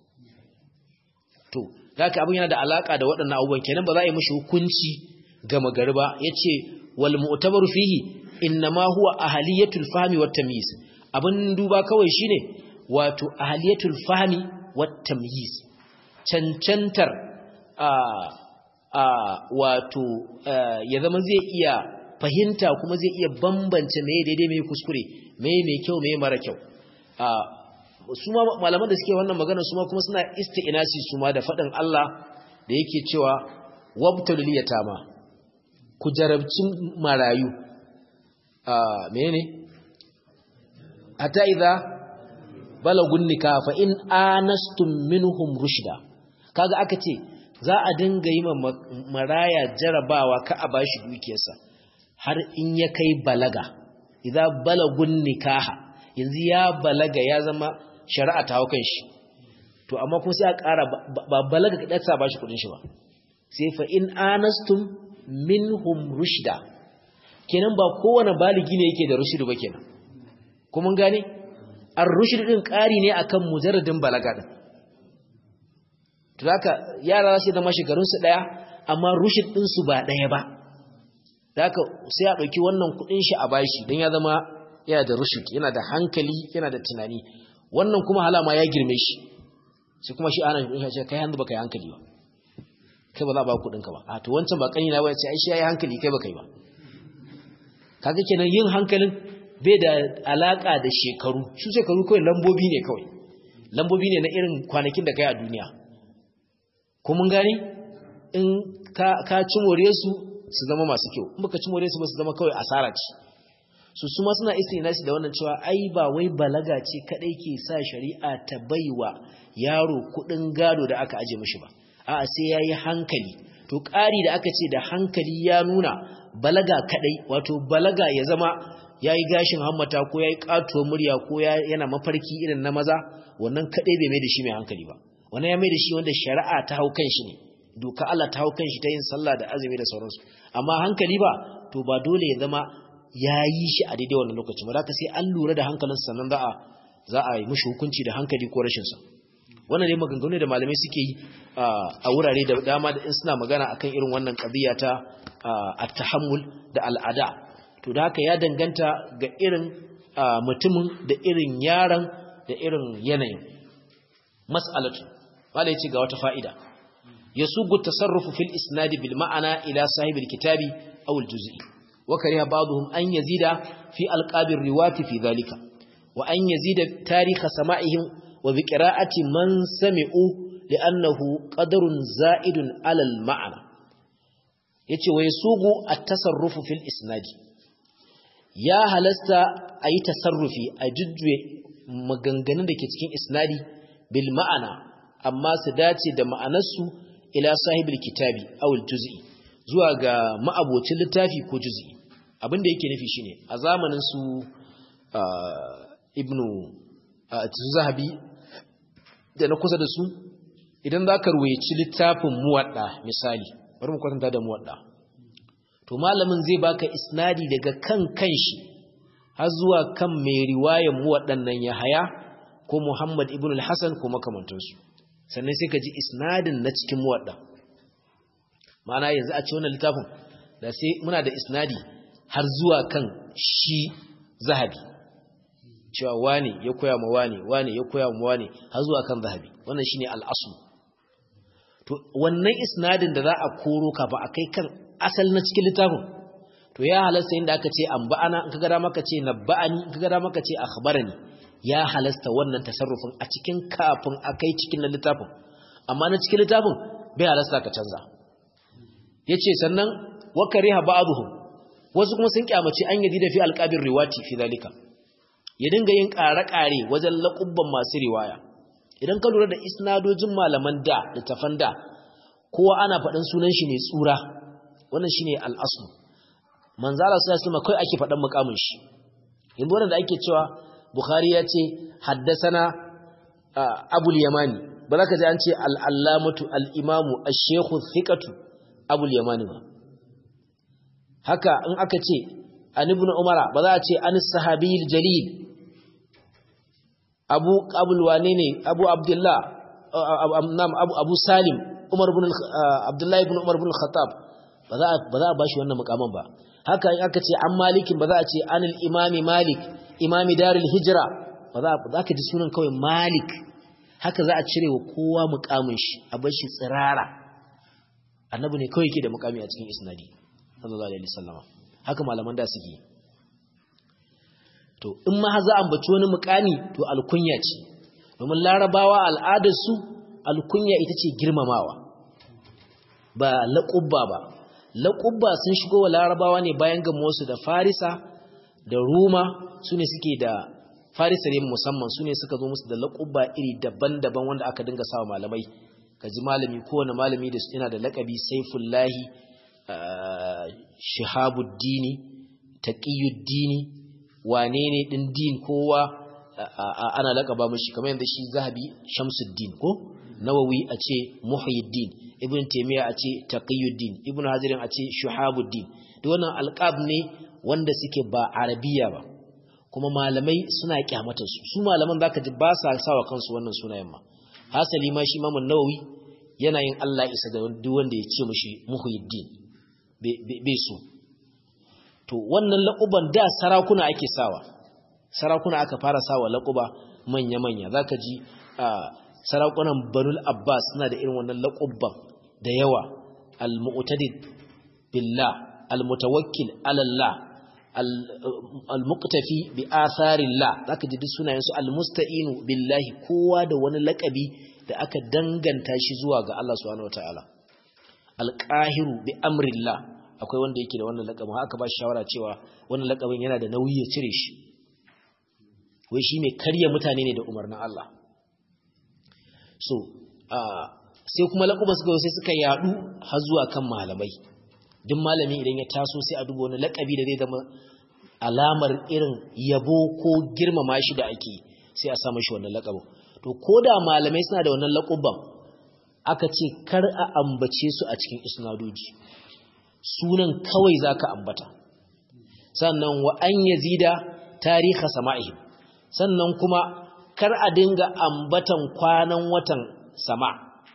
to haka abin yana da alaka da waɗannan abubuwan kenan ba za a yi mishi hukunci ga magari ba yace wal mu'tabaru fihi innama huwa ahliyatul fahmi wat tamyiz abin duba kawai shine wato ahliyatul fahmi wat tamyiz cancantar a a wato ya zama zai iya fahimta kuma zai iya bambance meye daidai meye kuskure meye mai kyau meye mara kyau su ma malaman da suke wannan magana su ma kuma suna isti'nasi su ma da faɗin Allah da yake cewa wabtalul yatama ku jarabci marayu a menene hatta idza balagun nikah fa in anastum minhum rushda kaga aka ce za a dinga yi maraya jarabawa ka a bashi dukiyarsa har in ya kai balaga idza balagun nikaha yanzu ya balaga ya zama shari'a ta haukan shi to amma kuma sai a ƙara ba balaga kaɗa sa ba shi kuɗin shi ba sai fa in anastum minhum rushda kenan ba kowane baligi ne yake da rushdu ba kenan kuma gane ar rushd din ƙari ne akan mujarradin balaga din to haka yara sai da mashigarun su daya amma rushd din su ba daya ba haka sai a dauki wannan kuɗin shi a bashi dan ya zama yana da rushd yana da hankali yana da tunani wannan kuma halama ya girme shi sai kuma shi ana shi ce kai hanzu baka yi hankali ba kai ba za ba kudin ka ba a to wancan ba kani na ba ce ai shi yayi hankali kai baka yi ba kaga kenan yin hankalin bai da alaka da shekaru su shekaru kawai lambobi ne kawai lambobi ne na irin kwanakin da kai a duniya ko mun gani in ka ka ci more su su zama masu kyau in baka ci more su ba su zama kawai asara ce su su ma suna istinasi da wannan cewa ai ba wai balaga ce kadai ke sa shari'a ta baiwa yaro kudin gado da aka aje mishi ba a'a sai yayi hankali to ƙari da aka ce da hankali ya nuna balaga kadai wato balaga ya zama yayi gashin hammata ko yayi katuwar murya ko yana mafarki irin na maza wannan kadai bai mai da shi mai hankali ba wannan ya mai da shi wanda shari'a ta hau kan shi ne doka Allah ta hau kan shi ta yin sallah da azumi da sauransu amma hankali ba to ba dole ya zama ya yi shi a daidai wannan lokacin ba ka sai an lura da hankalinsa sannan za a za a yi mishi hukunci da hankali ko rashinsa wannan ne maganganu da malamai suke yi a wurare da dama da in suna magana akan irin wannan qadiya ta at-tahammul da al'ada to da haka ya danganta ga irin mutumin da irin yaran da irin yanayin mas'alatu malai ce ga wata fa'ida yasugu tasarrufu fil isnad bil ma'ana ila sahibil kitabi aw al-juz'i وكره بعضهم أن يزيد في ألقاب الرواة في ذلك وأن يزيد تاريخ سماعهم وبقراءة من سمعوا لأنه قدر زائد على المعنى yace wai sugu at-tasarrufu fil isnad ya halasta ayi tasarrufi a jujjuye maganganun da ke cikin isnadi bil ma'ana amma su dace da ma'anarsu ila sahibul kitabi aw juz'i zuwa ga ma'abocin littafi ko juz'i abin da yake nufi shine a zamanin su ibnu zahabi da na kusa da su idan za ka ruwaici littafin muwadda misali bari mu kwatanta da muwadda to malamin zai baka isnadi daga kan kanshi har zuwa kan mai riwayan muwaddan nan ya haya ko Muhammad ibn al-Hasan ko makamantansu sannan sai ka ji isnadin na cikin muwadda ma'ana yanzu a ce wannan littafin da sai muna da isnadi har zuwa kan shi zahabi cewa wane ya koya ma wane wane ya koya ma wane har zuwa kan zahabi wannan shine al-asl to wannan isnadin da za a koro ka ba a kai kan asal na cikin littafin to ya halasta inda aka ce an ba'ana in kaga da maka ce nabba'ani in kaga da maka ce akhbarani ya halasta wannan tasarrufin a cikin kafin akai cikin littafin amma na cikin littafin bai halasta ka canza yace sannan wa kariha ba'dhum wasu kuma sun kyamaci an yadi da fi alqabir riwati fi zalika ya dinga yin ƙare-ƙare wajen laƙubban masu riwaya idan ka lura da isnadojin malaman da littafan da kowa ana faɗin sunan shi ne tsura wannan shine al'asu manzala sai su kai ake faɗan mukamin shi yanzu wannan da ake cewa bukhari ya ce haddasana abul yamani ba za ka ji an ce al'allamatu al'imamu ash-shaykhu thiqatu abul yamani ba haka in aka ce an ibn umara ba za a ce an sahabiyil jalil abu abul wane ne abu abdullah nam abu abu salim umar ibn abdullah ibn umar ibn khattab ba za ba za a bashi wannan mukaman ba haka in aka ce an malikin ba za a ce anil imami malik imami darul hijra ba za ba ka ji sunan kawai malik haka za a cire wa kowa mukamin shi a bar shi tsirara annabi ne kawai yake da mukami a cikin isnadi sallallahu alaihi wasallam haka malaman da suke to in ma za a ambaci wani mukami to alkunya ce domin larabawa al'adarsu alkunya ita ce girmamawa ba laƙubba ba laƙubba sun shigo wa larabawa ne bayan gamuwarsu da farisa da ruma su ne suke da farisa ne musamman su ne suka zo musu da laƙubba iri daban-daban wanda aka dinga sawa malamai ka ji malami kowane malami da yana da laƙabi saifullahi shihabuddini taqiyuddini wane ne din din kowa ana lakaba mishi kamar yadda shi zahabi shamsuddin ko nawawi a ce muhyiddin ibn taymiya a ce taqiyuddin ibn hazirin a ce shuhabuddin duk wannan alqab ne wanda suke ba arabiya ba kuma malamai suna kyamata su su malaman zaka ji ba sa sawa kansu wannan sunayen ma hasali ma shi imam nawawi yana yin Allah isa ga duk wanda ya ce mishi muhyiddin bai so to wannan laƙuban da sarakuna ake sawa sarakuna aka fara sawa laƙuba manya-manya za ka ji sarakunan banul abbas suna da irin wannan laƙubban da yawa al-mu'tadid billah al-mutawakkil alallah al-muqtafi bi atharillah zaka ji duk sunayen su al-musta'inu billahi kowa da wani laƙabi da aka danganta shi zuwa ga Allah subhanahu wataala al-qahiru bi amrillah akwai wanda yake da wannan lakabin haka ba shi shawara cewa wannan lakabin yana da nauyi ya cire shi wai shi mai karya mutane ne da umarnin Allah so sai kuma lakuban suka sai suka yadu har zuwa kan malamai duk malami idan ya taso sai a duba wani lakabi da zai zama alamar irin yabo ko girmama shi da ake sai a sa mashi wannan lakabin to ko da malamai suna da wannan lakuban aka ce kar a ambace su a cikin isnadoji sunan kawai za ka ambata sannan wa an yazida tariha sama'ihim sannan kuma kar a dinga ambatan kwanan watan sama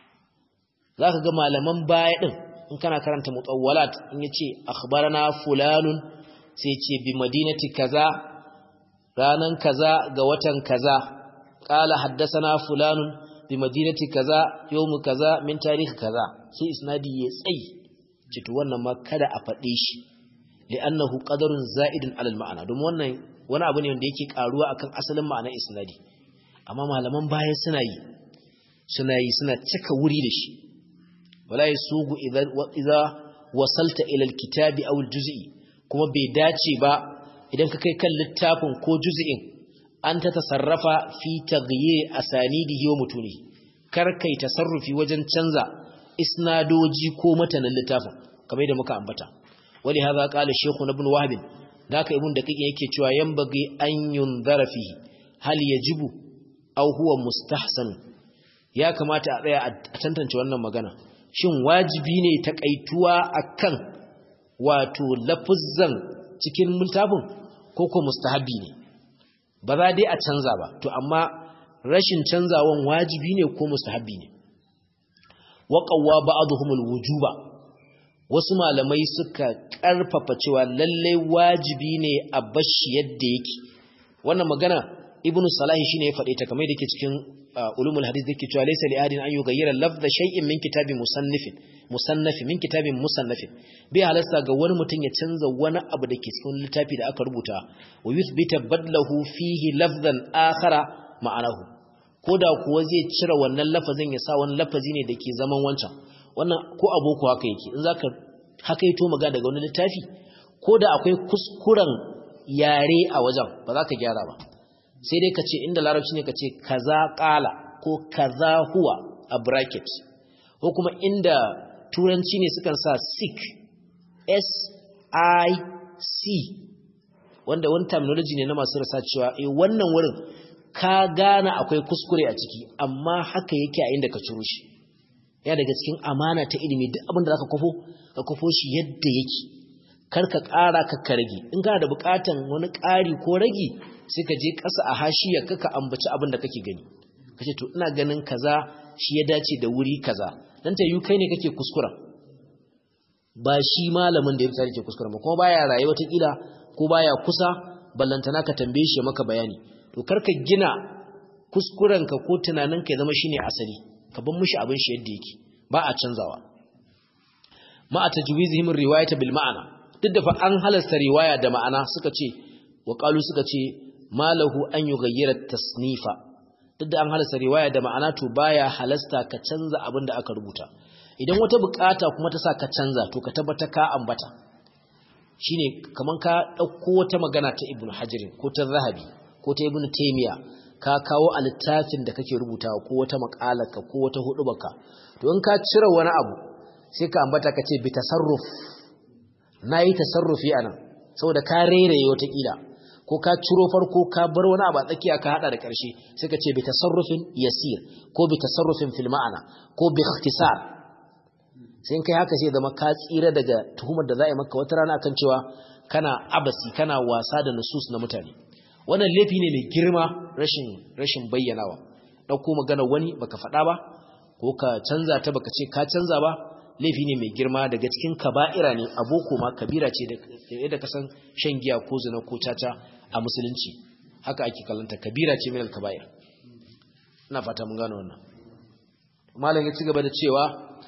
za ka ga malaman baya ɗin in kana karanta mutawwalat in ya ce akhbarana fulanun sai ce bi madinati kaza ranan kaza ga watan kaza ƙala haddasana fulanun bi madinati kaza yawmu kaza min tarihi kaza sai isnadi ya tsayi citu wannan ma kada a faɗe shi li'annahu qadarun za'idun alal ma'ana domin wannan wani abu ne wanda yake karuwa akan asalin ma'anar isnadi amma malaman baya suna yi suna yi suna cika wuri da shi wala yasugu idza idza wasalta ila alkitabi aw aljuz'i kuma bai dace ba idan ka kai kan littafin ko juz'in an ta tasarrafa fi taghyir asanidihi wa mutunihi kar kai tasarrufi wajen canza isnadoji ko matanan littafin kamar yadda muka ambata wali hadha qala shaykh ibn wahb daka ibn daqiq yake cewa yanbaghi an yunzara fihi hal yajibu aw huwa mustahsan ya kamata a tsaya a tantance wannan magana shin wajibi ne takaituwa akan wato lafuzzan cikin littafin ko ko mustahabi ne ba za dai a canza ba to amma rashin canzawan wajibi ne ko mustahabi ne waƙawa ba'aduhumul wujuba wasu malamai suka ƙarfafa cewa lalle wajibi ne a bashi yadda yake wannan magana ibnu salahi shine ya faɗe ta kamar yake cikin ulumul hadith yake cewa laysa li ahadin an yughayyira lafdha shay'in min kitabin musannifin musannafi min kitabin musannafin bai halasta ga wani mutum ya canza wani abu da ke cikin littafi da aka rubuta wa yuthbita badlahu fihi lafzan akhara ma'anahu koda kuwa zai cire wannan lafazin ya sa wani lafazi ne da ke zaman wancan wannan ko aboko haka yake in zaka haka yato maga daga wani littafi koda akwai kuskuren yare a wajen ba za ka gyara ba sai dai ka ce inda larabci ne ka ce kaza kala ko kaza huwa a bracket ko kuma inda turanci ne sukan sa sick s i c wanda wani terminology ne na masu rasa cewa eh wannan wurin ka gane akwai kuskure a ciki amma haka yake a inda ka ciro shi ya daga cikin amana ta ilimi duk abin da zaka kofo ka kofo shi yadda yake kar ka ƙara ka karge in kana da buƙatan wani ƙari ko ragi sai ka je ƙasa a hashiya kaka ambaci abin da kake gani kace to ina ganin kaza shi ya dace da wuri kaza dan ta yi kai ne kake kuskura ba shi malamin da ya fita ke kuskura ba kuma baya raye wata kila ko baya kusa ballantana ka tambaye shi maka bayani to karka gina kuskurenka ko tunaninka ya zama shine asali ka bar mishi abin shi yadda yake ba a canzawa ma a tajwizihim riwayata bil ma'ana duk da fa an halasta riwaya da ma'ana suka ce wa qalu suka ce malahu an yughayyira tasnifa duk da an halasta riwaya da ma'ana to baya halasta ka canza abin da aka rubuta idan wata bukata kuma ta sa ka canza to ka tabbata ka ambata shine kaman ka dauko wata magana ta ibnu hajirin ko ta zahabi ko ta ibnu taymiya ka kawo a littafin da kake rubutawa ko wata makalarka ko wata hudubarka to in ka cire wani abu sai ka ambata ka ce bi tasarruf nayi tasarrufi anan saboda ka rairaye wata kila ko ka ciro farko ka bar wani abu a tsakiya ka hada da karshe sai ka ce bi tasarrufin yasir ko bi tasarrufin fil ma'ana ko bi ikhtisar sai kai haka sai zama ka tsira daga tuhumar da za a yi maka wata rana kan cewa kana abasi kana wasa da nusus na mutane wannan laifi ne mai girma rashin rashin bayyanawa ɗauko magana wani baka faɗa ba ko ka canza ta baka ce ka canza ba laifi ne mai girma daga cikin kaba'ira ne aboko ma kabira ce da ka san shan giya ko zina ko caca a musulunci haka ake kallanta kabira ce min al-kaba'ir ina fata mun gano wannan malam ya ci gaba da cewa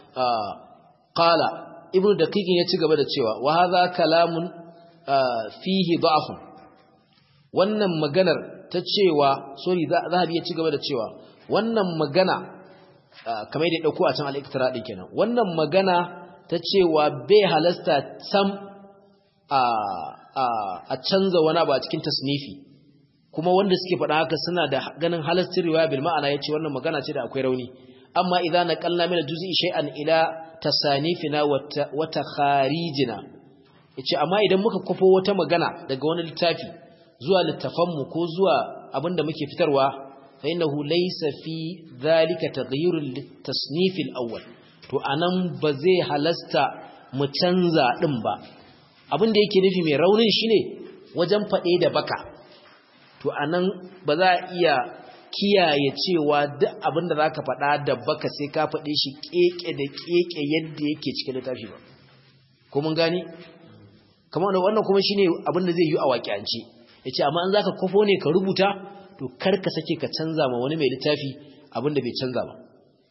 qala ibnu daqiq ya ci gaba da cewa wa hadha kalamun fihi da'fun wannan maganar ta cewa sorry zahabi ya ci gaba da cewa wannan magana kamar da dauko a can al-iktira din kenan wannan magana ta cewa bai halasta sam a a canza wani abu a cikin tasnifi kuma wanda suke faɗa haka suna da ganin halastin riwaya bil ma'ana yace wannan magana ce da akwai rauni amma idan naqalna min al-juz'i shay'an ila tasanifina wa takharijina yace amma idan muka kofo wata magana daga wani littafi zuwa littafanmu ko zuwa abinda muke fitarwa fa innahu laysa fi dhalika taghyirun litasnif al-awwal to anan ba zai halasta mu canza din ba abinda yake nufi mai raunin shine wajen fade da baka to anan ba za a iya kiyaye cewa duk abinda zaka fada da baka sai ka fade shi keke da keke yadda yake cikin littafi ba ko mun gani kamar wannan kuma shine abinda zai yi a waƙiyance ya ce amma an za ka kwafo ne ka rubuta to karka sake ka canza ma wani mai littafi abinda bai canza ba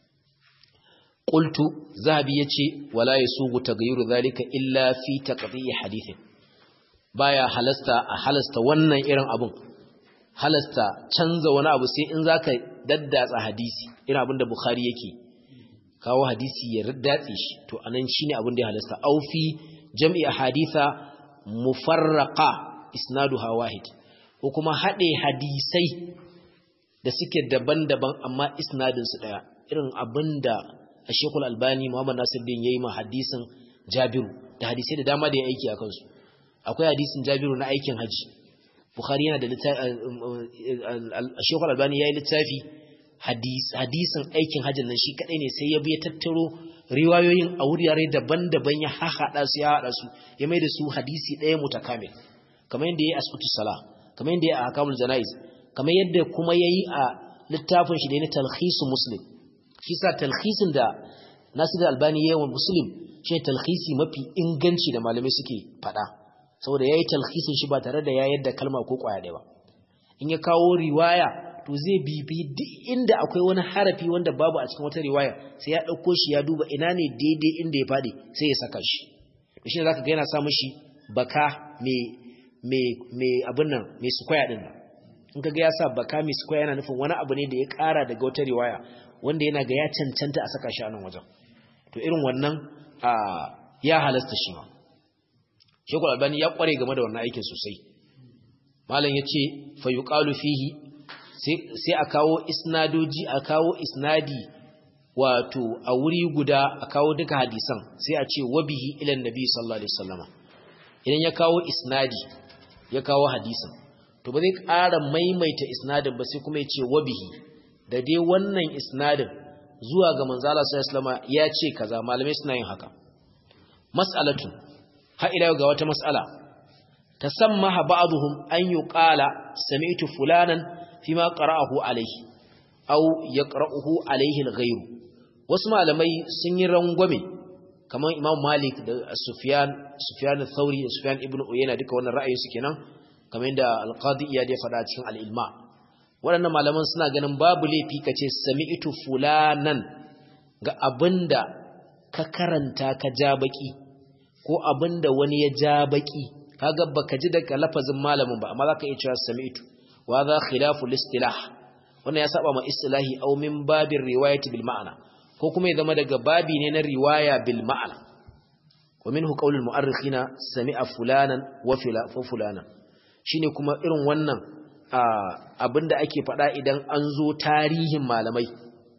ƙultu zahabi ya ce wala ya sugu ta gayuru zalika illa fi ta ƙafi'i hadithin baya halasta a halasta wannan irin abin halasta canza wani abu sai in za ka daddatsa hadisi irin abin da bukhari yake kawo hadisi ya datse shi to anan shine abin da ya halasta aufi jam'i haditha mufarraqa isnaduha wahid ko kuma haɗe hadisai da suke daban-daban amma isnadinsu ɗaya irin abin da a shekul albani muhammad nasiruddin ya yi ma hadisin jabiru da hadisai da dama da ya aiki a kansu akwai hadisin jabiru na aikin haji bukhari yana da shekul albani ya yi littafi hadisin aikin hajjin nan shi kaɗai ne sai ya biya tattaro riwayoyin a wurare daban-daban ya haɗa su ya haɗa su ya mai da su hadisi ɗaya mutakamil kamar yadda ya yi asibiti sala kamar yadda ya yi a hakamul jana'iz kamar yadda kuma ya yi a littafin shi da na talhisu muslim shi sa talhisin da nasir albani ya yi wa muslim shi ne talhisi mafi inganci da malamai suke faɗa saboda ya yi talhisin shi ba tare da ya yadda kalma ko ƙwaya ɗaya ba in ya kawo riwaya to zai bibi duk inda akwai wani harafi wanda babu a cikin wata riwaya sai ya ɗauko shi ya duba ina ne daidai inda ya faɗi sai ya saka shi shi ne za ka ga yana sa mashi baka mai abin nan mai sukwaya ɗin nan in ka ga ya sa baka mai sukwaya yana nufin wani abu ne da ya ƙara daga wata riwaya wanda yana ga ya cancanta a saka shi a nan wajen to irin wannan ya halasta shi ma shekul albani ya ƙware game da wannan aikin sosai malam ya ce fa yuqalu fihi sai a kawo isnadoji a kawo isnadi wato a wuri guda a kawo duka hadisan sai a ce wabihi ilan nabi sallallahu alaihi wasallama idan ya kawo isnadi ya kawo hadisan to ba zai ƙara maimaita isnadin ba sai kuma ya ce wabihi da dai wannan isnadin zuwa ga manzala sallallahu alaihi wasallama ya ce kaza malamai suna yin haka mas'alatu ha ila ga wata mas'ala tasammaha ba'dhum an yuqala sami'tu fulanan fima qara'ahu alayhi aw yaqra'uhu alayhi al-ghayr wasu malamai sun yi rangwame kamar Imam Malik da Sufyan Sufyan al-Thawri da Sufyan ibn Uyayna duka wannan ra'ayi su kenan kamar yadda al-Qadi Iyad ya faɗa cikin al-Ilma waɗannan malaman suna ganin babu laifi kace sami'tu fulanan ga abinda ka karanta ka ja baki ko abinda wani ya ja baki kaga baka ji daga lafazin malamin ba amma zaka iya cewa sami'tu wa za khilafu al-istilah wannan ya saba ma istilahi aw min babir riwayati bil ma'ana ko kuma ya zama daga babi ne na riwaya bil ma'ana wa minhu qawlul mu'arrikhina sami'a fulanan wa fulanan shine kuma irin wannan abinda ake faɗa idan an zo tarihin malamai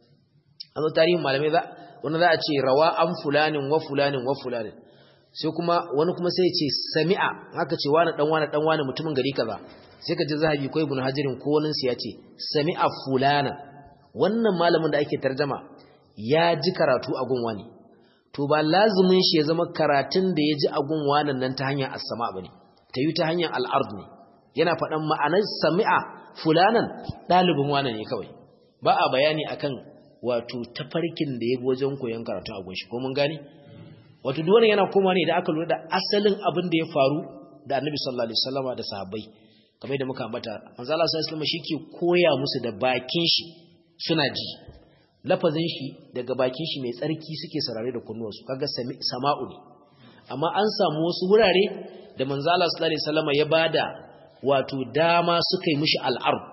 an zo tarihin malamai za wanda za a ce rawa an fulanin wa fulanin wa fulanin sai kuma wani kuma sai ya ce sami'a haka ce wani dan wani dan wani mutumin gari kaza sai ka ji zahabi ko ibn hajirin ko wani ya ce sami'a fulana wannan malamin da ake tarjama ya ji karatu a gun wani to ba lazumin shi ya zama karatun da ya ji a gun wani nan ta hanyar as-sama bane ta yi ta hanyar al-ard ne yana faɗan ma'anar sami'a fulanan ɗalibin wani ne kawai ba a bayani akan wato tafarkin da ya bi wajen koyon karatu a gunshi ko mun gane wato duk wannan yana koma ne da aka lura da asalin abin da ya faru da annabi sallallahu alaihi wasallama da sahabbai kamar yadda muka ambata manzo Allah sallallahu alaihi wasallam ke koya musu da bakin shi suna ji lafazin shi daga bakin shi mai tsarki suke sarare da kunnuwansu kaga sama'u ne amma an samu wasu wurare da manzo Allah sallallahu alaihi wasallama ya bada wato dama suka yi mishi al'ard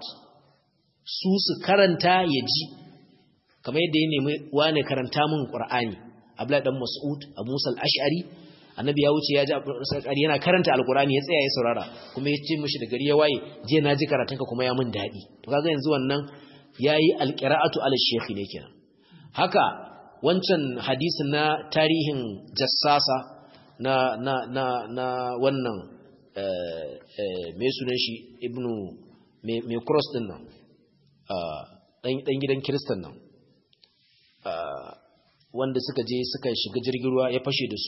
su su karanta ya ji kamar yadda ya nemi wane karanta min qur'ani abla dan mas'ud abu musa al-ash'ari annabi ya wuce ya ji al yana karanta alqur'ani ya tsaya ya saurara kuma ya ce mishi da gari ya waye je na ji karatunka kuma ya mun dadi to kaga yanzu wannan yayi alqira'atu ala shaykh ne kenan haka wancan hadisin na tarihin jassasa na na na na wannan eh eh me sunan shi ibnu me cross din nan dan gidan kiristan nan wanda suka je suka shiga jirgin ruwa ya fashe da su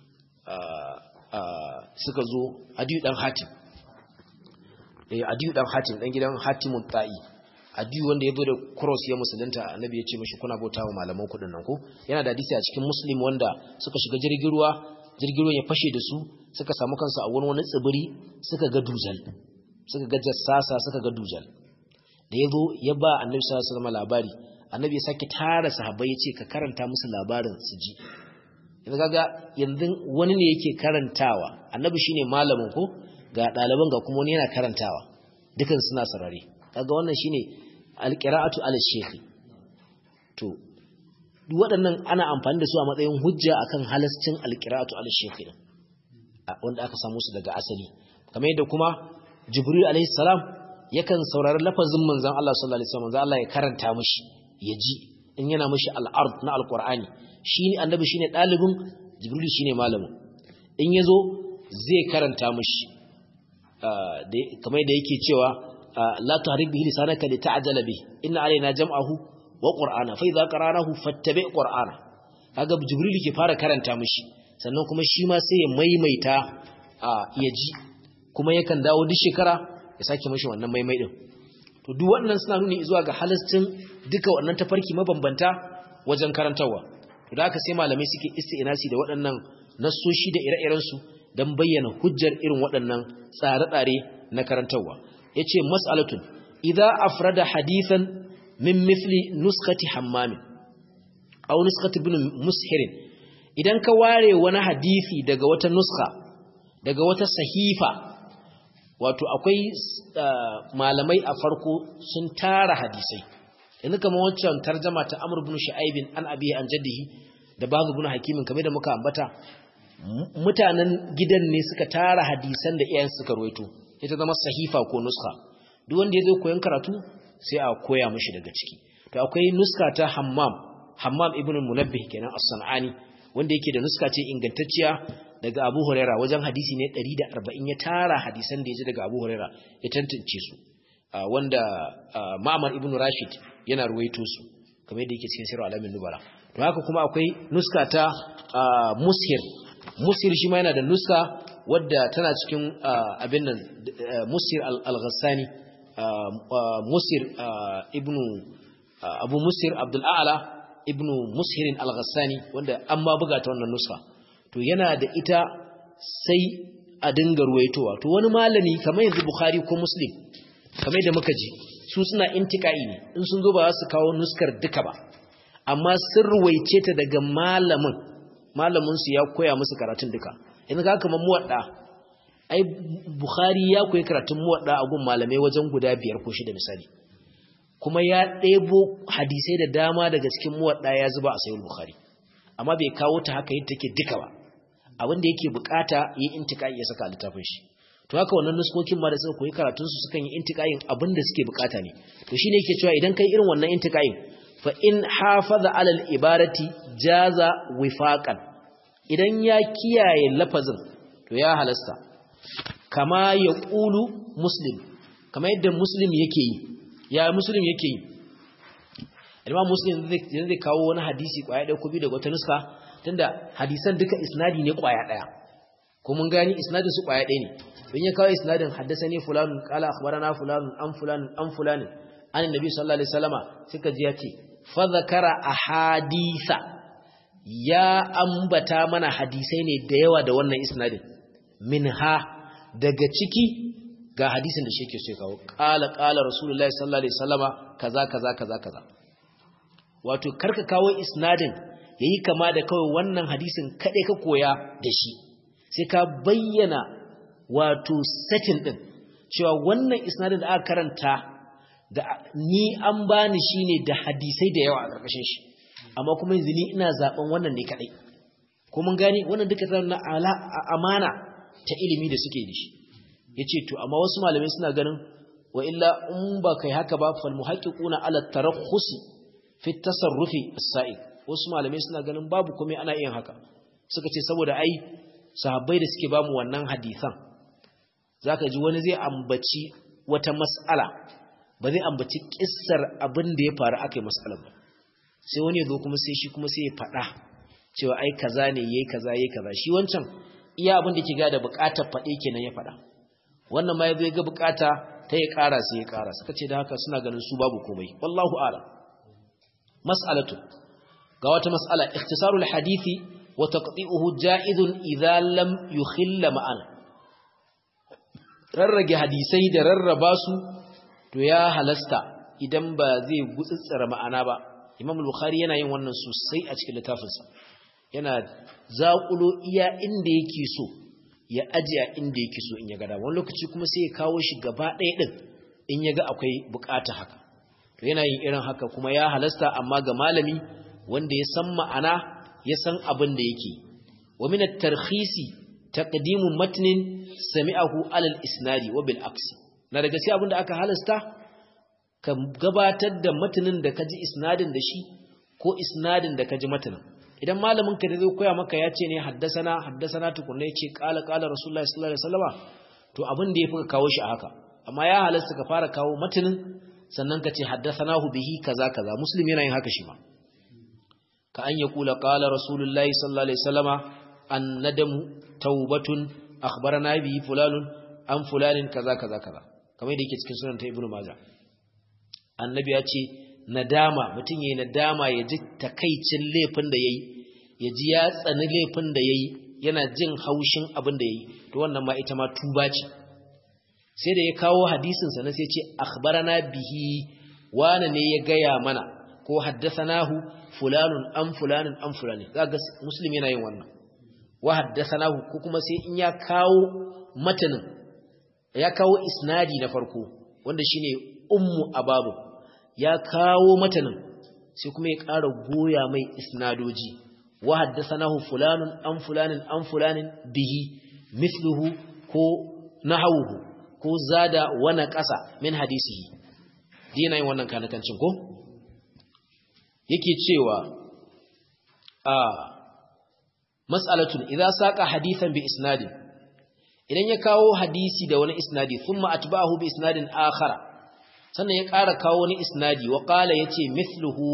suka zo adiyu dan hatim adiyu dan hatim dan gidan hatimun ta'i adiyu wanda ya zo da cross ya musulunta annabi ya ce mashi kuna bauta wa malaman kudin nan ko yana da hadisi a cikin muslim wanda suka shiga jirgin ruwa jirgin ruwa ya fashe da su suka samu kansu a wani wani tsibiri suka ga dujal suka ga jassasa suka ga dujal da ya zo ya ba annabi sallallahu alaihi wasallam labari annabi ya sake tara sahabbai ya ce ka karanta musu labarin su ji yanzu kaga yanzu wani ne yake karantawa annabi shine malamin ko ga ɗaliban ga kuma wani yana karantawa dukan suna sarare kaga wannan shine alqira'atu ala shaykh to duk waɗannan ana amfani da su a matsayin hujja akan halascin alqira'atu ala shaykh wanda aka samu su daga asali kamar yadda kuma jibril alaihi salam yakan saurari lafazin manzon Allah sallallahu alaihi wasallam manzon Allah ya karanta mishi ya ji in yana mishi al'ard na alqur'ani shi annabi shine dalibin jibril shine malamin in yazo zai karanta mishi kamar da yake cewa la tuhrik bihi lisanaka lita'jala bihi inna alaina jam'ahu wa qur'ana fa idza qara'nahu fattabi qur'ana kaga jibril ke fara karanta mishi sannan kuma shi ma sai ya maimaita ya ji kuma yakan dawo duk shekara ya sake mishi wannan maimai din to duk wannan suna nuni zuwa ga halastin duka wannan tafarki mabambanta wajen karantawa to da haka sai malamai suke isti'nasi da waɗannan nassoshi da ire-iren su dan bayyana hujjar irin waɗannan tsare-tsare na karantawa yace mas'alatun idza afrada hadithan min mithli nuskati hammamin aw nuskati ibn mushirin idan ka ware wani hadisi daga wata nuska daga wata sahifa wato akwai malamai a farko sun tara hadisai yanzu kamar wancan tarjama ta Amr ibn Shu'aib an abi an jaddihi da babu ibn Hakimin kamar da muka ambata mutanen gidan ne suka tara hadisan da iyayen suka ruwaito ita zama sahifa ko nuska duk wanda ya zo koyon karatu sai a koya mishi daga ciki to akwai nuska ta Hammam Hammam ibn Munabbih kenan as-San'ani wanda yake da nuska ce ingantacciya daga Abu Huraira wajen hadisi ne 140 ya tara hadisan da ya ji daga Abu Huraira ya tantance su wanda Ma'mar ibn Rashid yana ruwaito su kamar yadda yake cikin Sirr Alamin Nubala to haka kuma akwai nuska ta Mushir Mushir shi ma yana da nuska wadda tana cikin abin nan Mushir al-Ghassani Mushir ibn Abu Mushir Abdul A'la ibnu mushirin al-ghassani wanda an ma buga ta wannan nuska to yana da ita sai a dinga ruwaitowa to wani malami kamar yanzu bukhari ko muslim kamar da muka ji su suna intiqai ne in sun zo ba za su kawo nuskar duka ba amma sun ruwaice ta daga malamin malamin su ya koya musu karatun duka yanzu ka kamar muwadda ai bukhari ya koyi karatun muwadda a gun malamai wajen guda biyar ko shida misali kuma ya ɗebo hadisai da dama daga cikin muwadda ya zuba a sayin bukhari amma bai kawo ta haka yadda take duka ba abin da yake bukata yi intikai ya saka littafin shi to haka wannan nuskokin ma da suka koyi karatun su sukan yi intikayin abin da suke bukata ne to shine yake cewa idan kai irin wannan intikayin fa in hafaza alal ibarati jaza wifaqan idan ya kiyaye lafazin to ya halasta kama ya qulu muslim kama yadda muslim yake yi ya muslim yake yi imam muslim zai kawo wani hadisi kwaya ɗaya ko biyu daga wata nuska tunda hadisan duka isnadi ne kwaya ɗaya ko mun gani isnadin su kwaya ɗaya ne don ya kawo isnadin haddasani fulanun qala akhbarana fulanun an fulanun an fulanin an annabi sallallahu alaihi wasallama suka ji ya ce fa zakara ahadisa ya ambata mana hadisai ne da yawa da wannan isnadin minha daga ciki ga hadisin da shi ke so ya kawo qala qala rasulullahi sallallahu alaihi wasallama kaza kaza kaza kaza wato karka kawo isnadin yayi kama da kawai wannan hadisin kade ka koya da shi sai ka bayyana wato setting din cewa wannan isnadin da aka karanta da ni an bani shine da hadisai da yawa a karkashin shi amma kuma yanzu ni ina zaben wannan ne kadai ko mun gane wannan duka tana na amana ta ilimi da suke da shi yace to amma wasu malamai suna ganin wa illa in ba kai haka ba fal muhaqqiquna ala tarakhusi fi tasarrufi as-sa'iq wasu malamai suna ganin babu komai ana yin haka suka ce saboda ai sahabbai da suke bamu wannan hadisan zaka ji wani zai ambaci wata mas'ala ba zai ambaci kissar abin da ya faru akai mas'alar ba sai wani ya zo kuma sai shi kuma sai ya faɗa cewa ai kaza ne yayi kaza yayi kaza shi wancan iya abin da ke ga da buƙatar faɗe kenan ya faɗa wannan ma yazo ya ga buƙata ta ya ƙara sai ya ƙara suka ce da haka suna ganin su babu komai wallahu a'lam mas'alatu ga wata mas'ala ikhtisarul hadisi wa taqti'uhu ja'izun idza lam yukhill ma'ana rarrage hadisai da rarraba su to ya halasta idan ba zai gutsutsura ma'ana ba imam bukhari yana yin wannan sosai a cikin littafinsa yana zaƙulo iya inda yake so ya ajiye inda yake so in ya gada wani lokaci kuma sai ya kawo shi gaba ɗaya ɗin in ya ga akwai bukata haka to yana yin irin haka kuma ya halasta amma ga malami wanda ya san ma'ana ya san abin da yake wa min at-tarkhisi taqdimu matnin sami'ahu alal isnadi wa bil aksi na daga sai abinda aka halasta ka gabatar da matanin da kaji isnadin da shi ko isnadin da kaji matanin idan malamin ka da zai koya maka ya ce ne haddasana haddasana tukunna ya ce qala qala rasulullahi sallallahu alaihi wasallama to abin da yafi ka kawo shi a haka amma ya halasta ka fara kawo matanin sannan ka ce haddasanahu bihi kaza kaza muslim yana yin haka shi ma ka an yaqula qala rasulullahi sallallahu alaihi wasallama annadamu taubatun akhbarana bihi fulanun an fulanin kaza kaza kaza kamar yadda yake cikin sunan ta ibnu majah annabi ya ce nadama mutum yayi nadama ya ji takaicin laifin da yayi ya ji ya tsani laifin da yayi yana jin haushin abin da yayi to wannan ma ita ma tuba ce sai da ya kawo hadisin sa na sai ce akhbarana bihi wani ne ya gaya mana ko haddathanahu fulanun an fulanin an fulani zaka muslim yana yin wannan wa haddathanahu ko kuma sai in ya kawo matanin ya kawo isnadi na farko wanda shine ummu ababu ya kawo matanin sai kuma ya ƙara goya mai isnadoji wa haddathanahu fulanun an fulanin an fulanin bihi mithluhu ko nahawuhu ko zada wana ƙasa min hadisihi dina yin wannan kanakancin ko yake cewa a mas'alatun idza saqa hadithan bi isnadin idan ya kawo hadisi da wani isnadi thumma atba'ahu bi isnadin akhara sannan ya ƙara kawo wani isnadi wa qala yace mithluhu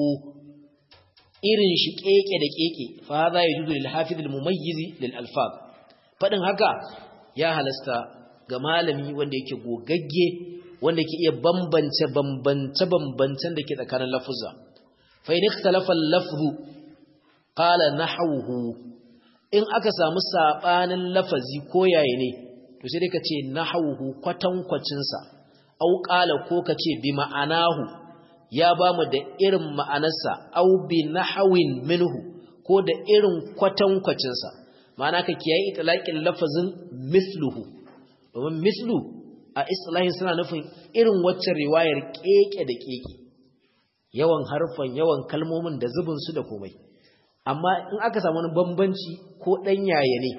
irin shi keke da keke fa hadha yajuzu lil hafiz al mumayyiz lil alfaz fadin haka ya halasta ga malami wanda yake gogagge wanda yake iya bambance bambance bambancen da ke tsakanin lafuzza fa in ikhtalafa al lafzu qala nahwuhu in aka samu sabanin lafazi ko yayi ne to sai dai ka ce nahwuhu kwatankwacin sa au qala ko ka ce bi ma'anahu ya bamu da irin ma'anarsa au bi nahwin minhu ko da irin kwatankwacin sa ma'ana ka kiyaye itlaqin lafazin misluhu domin mislu a islahin suna nufin irin waccan riwayar keke da keke yawan harfan yawan kalmomin da zubin su da komai amma in aka samu wani bambanci ko ɗan yaya ne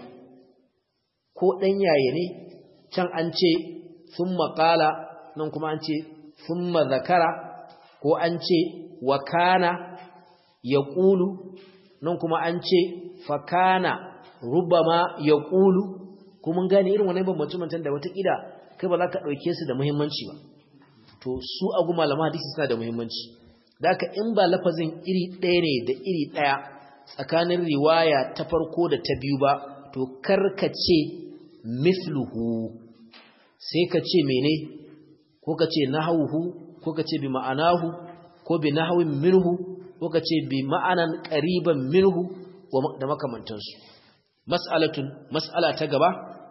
ko ɗan yaya ne can an ce sun maƙala nan kuma an ce sun zakara ko an ce wakana ya ƙulu nan kuma an ce fakana rubama ya ƙulu kuma gane irin wani bambanci mantan da watakila kai ba za ka ɗauke su da muhimmanci ba to su agu malama hadisi suna da muhimmanci da in ba lafazin iri ɗaya ne da iri ɗaya tsakanin riwaya ta farko da ta biyu ba to karkace mithluhu sai ka ce mene ko ka ce nahawuhu ko ka ce bi ma'anahu ko bi nahawin minhu ko ka ce bi ma'anan qariban minhu da makamantansu mas'alatun mas'ala ta gaba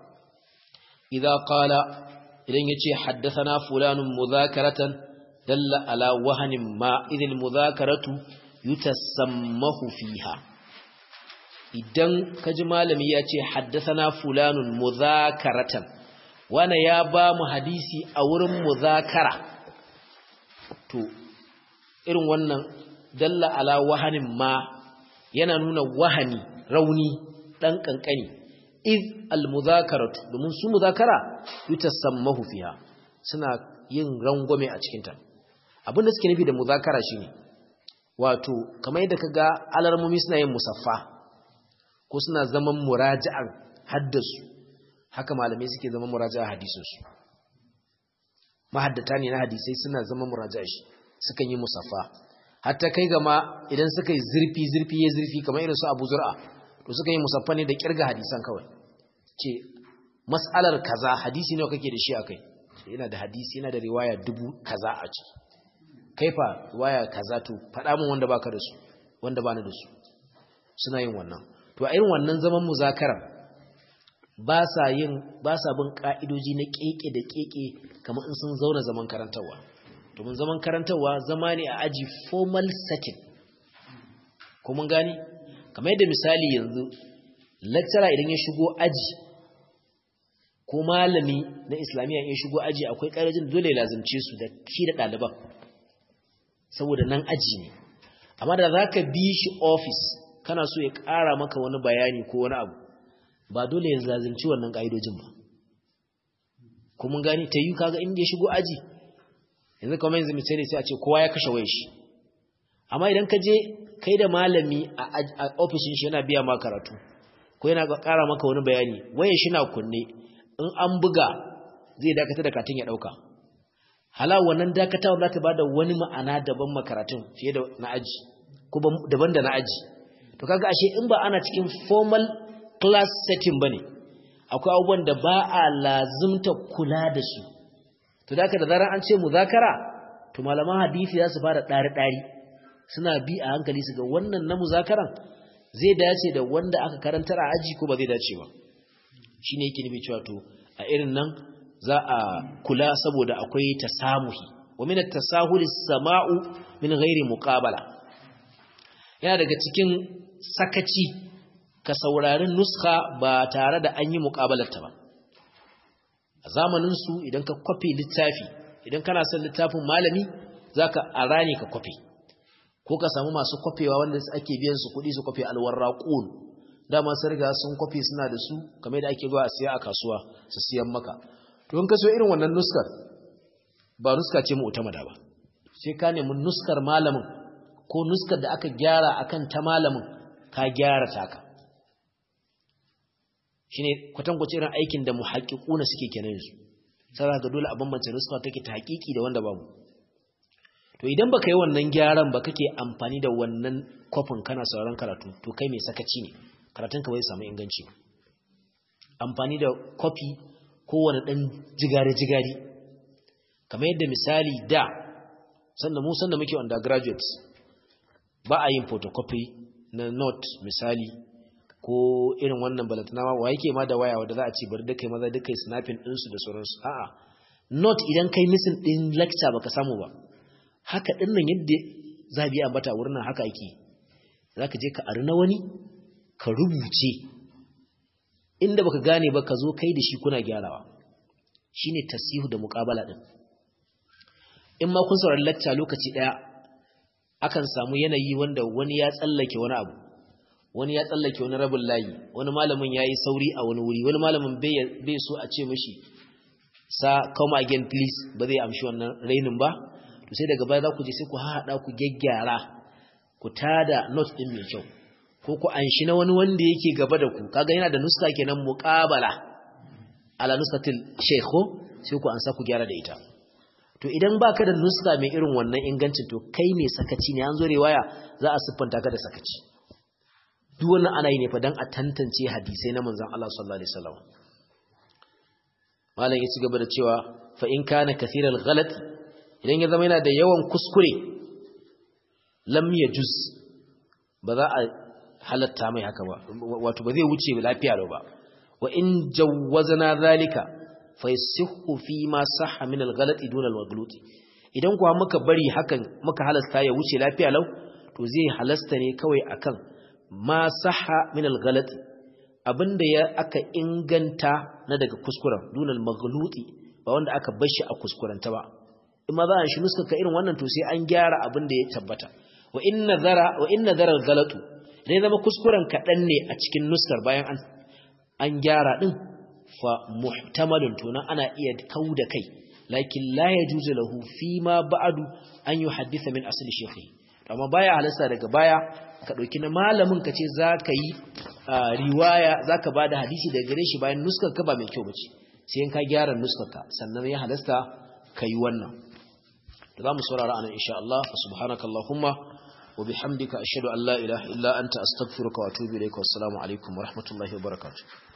idza qala idan yace haddathana fulanun mudhakaratan dalla ala wahanin ma idil mudhakaratu yutasammahu fiha idan kaji malami ya ce haddasana fulanun muzakaratan wana ya ba mu hadisi a wurin muzakara to irin wannan dalla ala wahanin ma yana nuna wahani rauni dan kankani iz al muzakaratu domin su muzakara yutasammahu fiha suna yin rangwame a cikin ta abinda suke nufi da muzakara shine wato kamar yadda kaga alarmomi suna yin musaffa ko suna zaman muraja'an haddasu haka malamai suke zaman muraja'a hadisinsu mahaddata ne na hadisai suna zaman muraja'a shi sukan yi musaffa hatta kai gama idan suka yi zurfi zurfi ya zurfi kamar irin su Abu Zur'a to suka yi musaffa ne da kirga hadisan kawai ce mas'alar kaza hadisi ne kake da shi akai yana da hadisi yana da riwaya dubu kaza a ciki kaifa riwaya kaza to faɗa min wanda baka da su wanda bani da su suna yin wannan to a irin wannan zaman muzakarar ba sa yin ba sa bin ka'idoji na keke da keke kamar in sun zauna zaman karantarwa domin zaman karantarwa zama ne a aji formal setting ko mun gani kamar yadda misali yanzu lecturer idan ya shigo aji ko malami na islamiyya ya shigo aji akwai ƙarajin dole ya lazimce su da shi da ɗaliban saboda nan aji ne amma da za ka bi shi office kana so ya ƙara maka wani bayani ko wani abu ba dole ya zazimci wannan ƙa'idojin ba kuma gani ta yi kaga inda ya shigo aji yanzu kamar yanzu misali sai a ce kowa ya kashe wayar shi amma idan ka je kai da malami a ofishin shi yana biya ma karatu ko yana ƙara maka wani bayani wayar shi na kunne in an buga zai dakata da katin ya ɗauka hala wannan dakatawa za ta ba da wani ma'ana daban makaratun fiye da na aji ko daban da na aji to kaga ashe in ba ana cikin formal class setting bane akwai abubuwan da ba a lazimta kula da su to da da zarar an ce muzakara to malaman hadisi za su fara ɗari-ɗari suna bi a hankali su ga wannan na muzakaran zai dace da wanda aka karantar a aji ko ba zai dace ba shi ne yake nufi cewa to a irin nan za a kula saboda akwai tasamuhi wa min at-tasahuli samau min ghairi muqabala yana daga cikin sakaci ka saurari nuska ba tare da an yi muqabalarta ba a zamanin su idan ka kwafi littafi idan kana son littafin malami zaka arani ka kwafi ko ka samu masu kwafewa wanda ake biyan su kuɗi su kwafe alwarraqun dama sun riga sun kwafi suna da su kamar da ake zuwa a siya a kasuwa su siyan maka to in ka so irin wannan nuskar ba nuska ce mu utamada ba sai ka nemi nuskar malamin ko nuskar da aka gyara akan ta malamin ka gyara taka shine kwatankwace irin aikin da muhaqqiquna suke kenan yanzu sai ga dole a bambance nuska take ta haƙiƙi da wanda babu to idan baka yi wannan gyaran ba kake amfani da wannan kwafin kana sauraron karatu to kai mai sakaci ne karatunka bai samu inganci amfani da kwafi kowane ɗan jigari-jigari kamar yadda misali da sanda mu sanda muke undergraduates ba a yin photocopy na note misali ko irin wannan balantana wa yake ma da waya wadda za a ce bari da kai maza da kai snapping ɗinsu da sauransu a'a note idan kai missing ɗin lecture baka samu ba haka ɗin nan yadda za biya ambata wurin nan haka ake za ka je ka ari na wani ka rubuce inda baka gane ba ka zo kai da shi kuna gyarawa shine tasihu da muqabala din in ma kun saurari lecture lokaci daya akan samu yanayi wanda wani ya tsallake wani abu wani ya tsallake wani rabin layi wani malamin yayi sauri a wani wuri wani malamin bai so a ce mishi sa come again please ba zai amshi wannan rainin ba to sai daga baya za ku je sai ku haɗa ku gyaggyara ku tada note din mai kyau ko ku anshi na wani wanda yake gaba da ku kaga yana da nuska kenan muqabala ala nuskatil shaykho sai ku ansa ku gyara da ita to idan baka da nuska mai irin wannan ingancin to kai mai sakaci ne an zo riwaya za a siffanta ka da sakaci duk wannan ana yi ne fa dan a tantance hadisai na manzon Allah sallallahu alaihi wasallam malam ya ci gaba da cewa fa in kana kathiral ghalat idan ya zama yana da yawan kuskure lam yajuz ba za a halatta mai haka ba wato ba zai wuce lafiya ba wa in jawwazna zalika fa yasihhu fi ma sahha min al-ghalati duna al-maghlut idan kuwa muka bari hakan muka halasta ya wuce lafiya lau to zai halasta ne kawai akan ma sahha min al-ghalati abinda ya aka inganta na daga kuskuren duna al-maghluti ba wanda aka bar shi a kuskurenta ba in ma za a shi nuskaka irin wannan to sai an gyara abin da ya tabbata wa in nazara wa in nazara al-ghalatu idan zama kuskuren kaɗan ne a cikin nuskar bayan an an gyara ɗin fa muhtamalun to nan ana iya kau da kai lakin la yajuzu lahu fi ma ba'du an yuhaddisa min asli shaykhi amma baya halasta daga baya ka dauki na malamin ka ce zaka yi riwaya zaka bada hadisi daga gare shi bayan nuskar ka ba mai kyau bace sai in ka gyara nuskar ka sannan ya halasta kai wannan da zamu saurara anan insha Allah subhanakallahumma وبحمدك أشهد أن لا إله إلا أنت أستغفرك وأتوب إليك والسلام عليكم ورحمة الله وبركاته